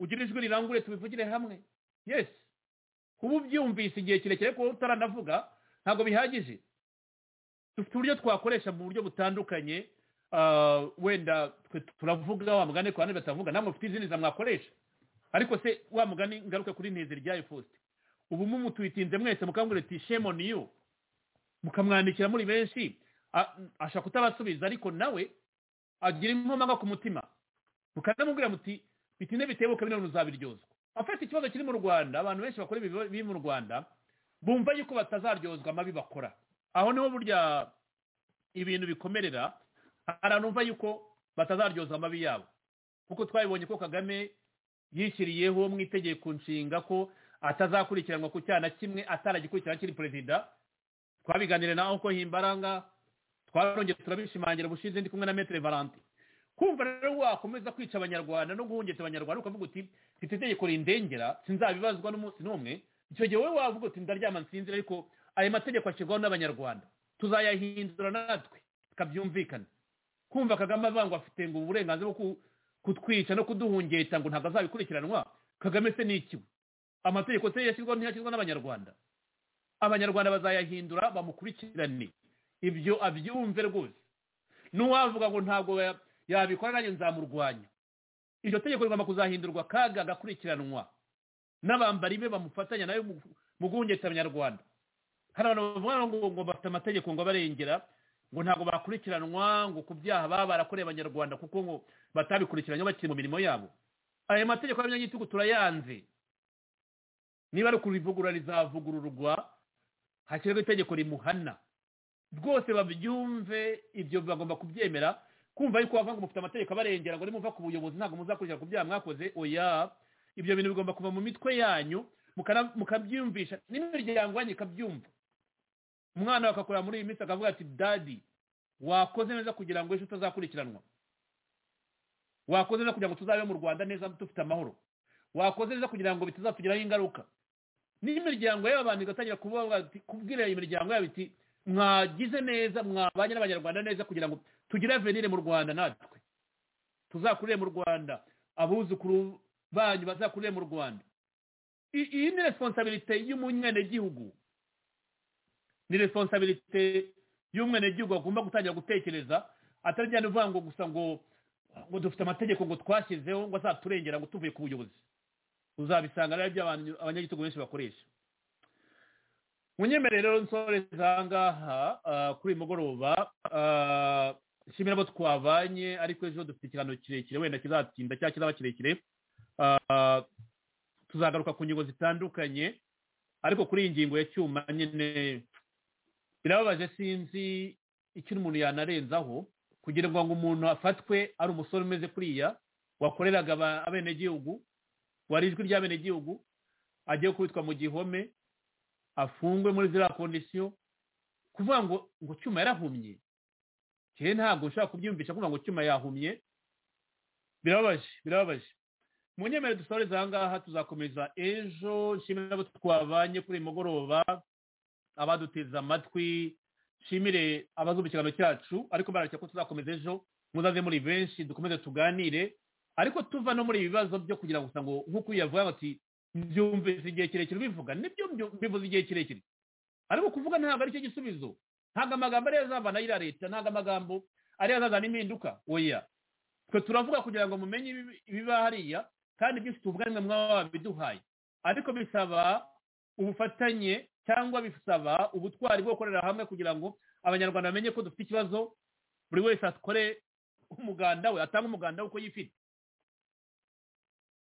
ugira ijwi rirangure tubivugire hamwe yes kuba ubyumvise igihe kirekire kuba utaranavuga ntabwo bihagije dufite uburyo twakoresha mu buryo butandukanye ah, wenda twe turavuga wa mugani ku bandi batavuga namwe mufite izindi zamwakoresha ariko se wa mugani ngaruka kuri ntizi ryayo faustin ubu mumutuyitinze mwese mukambwira ati shame on you mukamwandikira muri benshi a- ashaka kutabasubiza ariko nawe agira inkomanga ku mutima mukanamubwira muti bitinde bitebuka bino bintu uzabiryozwa afite ikibazo kiri mu rwanda abantu benshi bakora ibi biri mu rwanda bumva yuko batazaryozwa amabi bakora aho niho burya ibintu bikomerera abantu bumva yuko batazaryozwa amabi yabo kuko twabibonye ko kagame yishyiriyeho mu itegeko nshinga ko atazakurikiranwa ku cyaha na kimwe ataragikurikirana akiri perezida twabiganire nawe ko himbaranga twarongeye turabishimangira bushize ndi kumwe na metere valante kumva rero wakomeza kwica abanyarwanda no guhungeta abanyarwanda ukavuga uti mfite itegeko rindengera sinzabibazwa n'umunsi n'umwe icyo gihe wowe wavuga uti ndaryama nsinzira ariko ayo mategeko ashyirwaho n'abanyarwanda tuzayahindura natwe tukabyumvikana kumva kagame avuga ngo afite ngo uburenganzira bwo ku- kutwica no kuduhungeta ngo ntabwo azabikurikiranwa kagame se ni ikiwe amategeko se yashyirwaho ntiyashyirwa n'abanyarwanda abanyarwanda bazayahindura bamukurikirane ibyo abyumve rwose n'uwavuga ngo ntabwo ya- yabikora nanjye nzamurwanya iryo tegeko rigomba kuzahindurwa kandi agakurikiranwa n'abambari be bamufatanya nayo mu- mu guhungeta abanyarwanda hari abantu bavuga ngo ngo bafite amategeko ngo abarengera ngo ntabwo bakurikiranwa ngo ku byaha baba barakoreye abanyarwanda kuko ngo batabikurikiranye bakiri mu mirimo yabo ayo mategeko y'abanyagitugu turayanze niba ari kurivugurura rizavugururwa hashyirwaho itegeko rimuhana rwose babyumve ibyo bagomba kubyemera kumva yuko bavuga ngo mufite amategeko abarengera ngo nimuva ku buyobozi ntabwo muzakurikira ku byaha mwakoze oya ibyo bintu bigomba kuva mu mitwe yanyu mukana- mukabyumvisha n'imiryango yanyu ikabyumva umwana we akakorera muri iyi minsi akavuga ati dadi wakoze neza kugira ngo ejo utazakurikiranwa wakoze neza kugira ngo tuzabe mu rwanda neza dufite amahoro wakoze neza kugira ngo bitazatugiraho ingaruka n'imiryango y'abantu igatangira kuvuga ati kubwira iyi miryango yabo iti mwagize neza mwabanye n'abanyarwanda neza kugira ngo tugire avenire mu rwanda natwe tuzakurire mu rwanda abuzukuru banyu bazakuriye mu rwanda I- iyi ni responsabilite y'umunyanegihugu ni responsabilite y'umwenegihugu agomba gutangira gutekereza atari njyana uvuga ngo gusa ngo ngo dufite amategeko ngo twashyizeho ngo azaturengera ngo tuvuye ku buyobozi uzabisanga ari byo abantu- abanyagitugu benshi bakoresha munyemerere rero nsoreza aha ngaha ah, kuri uyu mugoroba ah, nshimira abo twavanye ariko ejo dufite ikiganiro kirekire wenda kizatinda cyangwa kizaba kirekire Ah, tuzagaruka ku ngingo zitandukanye ariko kuri iyi ngingo ya cyuma nyine birababaje sinzi icyo umuntu yanarenzaho kugira ngo umuntu afatwe ari umusore umeze kuriya wakoreraga aba- abenegihugu wari ijwi ry'abenegihugu agiye kubitwa mu gihome afungwe muri ziriya kondisiyo kuvuga ngo ngo cyuma yarahumye njyewe ntabwo nshobora kubyiyumvisha kuvuga ngo cyuma yahumye birababaje birababaje mu nyemerewe dusoreze aha ngaha tuzakomeza ejo nshimire n'abo twabanye kuri uyu mugoroba abaduteze amatwi nshimire abazumva ikiganiro cyacu ariko bararashya ko tuzakomeza ejo muzaze muri benshi dukomeze tuganire ariko tuva no muri ibi bibazo byo kugira ngo gusa ngo nk'uko uyu yavuga ngo ati mbyumvise igihe kirekire ubivuga nibyo mbyu- mbivuze igihe kirekire ariko kuvuga ntabwo aricyo gisubizo ntabwo amagambo ariyo azavana ayira leta ntabwo amagambo ariyo azazana impinduka oya twe turavuga kugira ngo mumenye ibibi- ibiba hariya kandi byinshi tuvuga nimwe mwaba wabiduhaye ariko bisaba ubufatanye cyangwa bisaba ubutwari bwo gukorera hamwe kugira ngo abanyarwanda bamenye ko dufite ikibazo buri wese akore umuganda we atange umuganda we uko yifite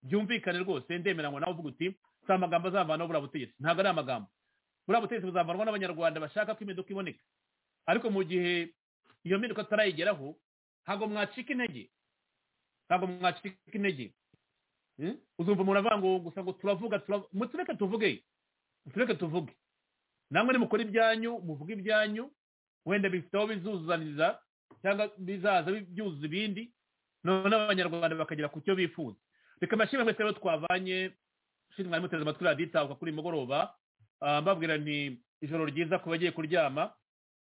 byumvikane rwose ndemera ngo nawe uvuga uti si amagambo azavanaho buriya butegetsi ntabwo ari amagambo buriya butegetsi buzavanwa n'abanyarwanda bashaka ko impinduka iboneka ariko mu gihe iyo mpinduka tutarayigeraho ntabwo mwacika intege ntabwo mwacika intege Mm? uzumva umuntu avuga ngo gusa ngo turavuga turavu- mutureke tuvuge mutureke tuvuge namwe nimukora ibyanyu muvuge ibyanyu wenda bifite aho bizuzaniza cyangwa bizaza bi- byuzuza ibindi none abanyarwanda bakagera ku cyo bifuza reka mbashimire mwese rero twavanye shini mwari muteze amatwi raditabuka kuri uyu mugoroba Ah, mbabwira nti ijoro ryiza ku bagiye kuryama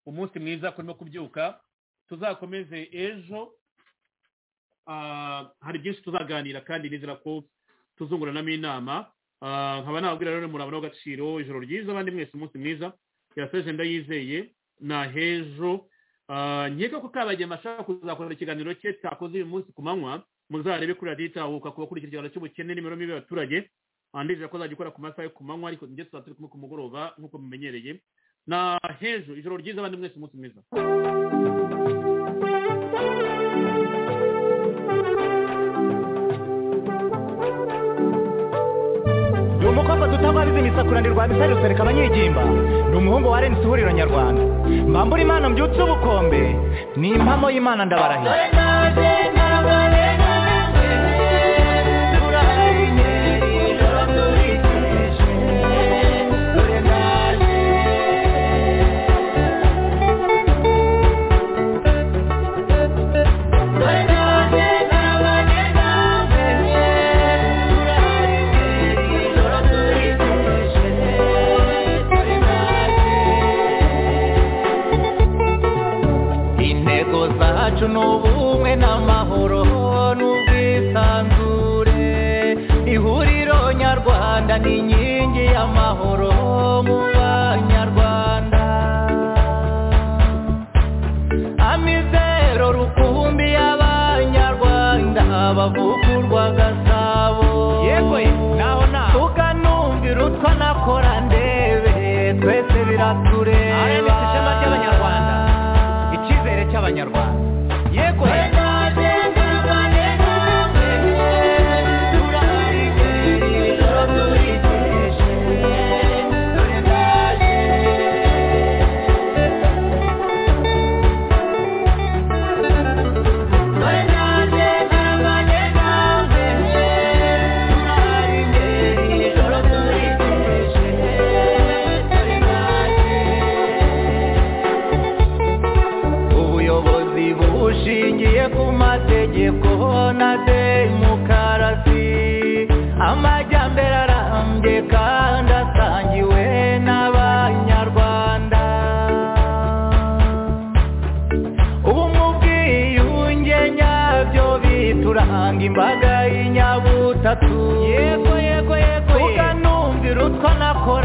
umunsi mwiza kurimo kubyuka tuzakomeze ejo Ah, hari byinshi tuzaganira kandi nizera ko tuzunguranamo inama Ah, nkaba nababwira rero muri abantu w'agaciro ijoro ryiza abandi mwese umunsi mwiza yaseje ndayizeye na hejo Ah, nkeka ko kabagema ashaka kuzakorera ikiganiro cye cyakoze uyu munsi ku manywa muzarebe kuri radiyo itahuka ku bakurikira ikiganiro cy'ubukene n'imibereho mibi y'abaturage Ah, ndizera ko azajya ikora ku masaha yo ku manywa ariko njye tuzaba turi kumwe ku mugoroba nk'uko mumenyereye na hejo ijoro ryiza abandi mwese umunsi mwiza ni umukobwa tutababizi misakuranirwa bisa rusereka abanyigimba ni umuhungu wa renisi ihuriro nyarwanda mbambura imana mbyutse ubukombe ni impamo y'imana ndabarahira intego zacu ni ubumwe n'amahoro n'ubwisanzure ihuriro nyarwanda ni inkingi y'amahoro mu banyarwanda amizero rukumbi y'abanyarwanda bavukurwa gasabo yego naho naho tukanumvira utwa nakora ndebe twese biratureba ishema ry'abanyarwanda icyizere cy'abanyarwanda yego batatu yego yego yego ukanumvira utwo nakora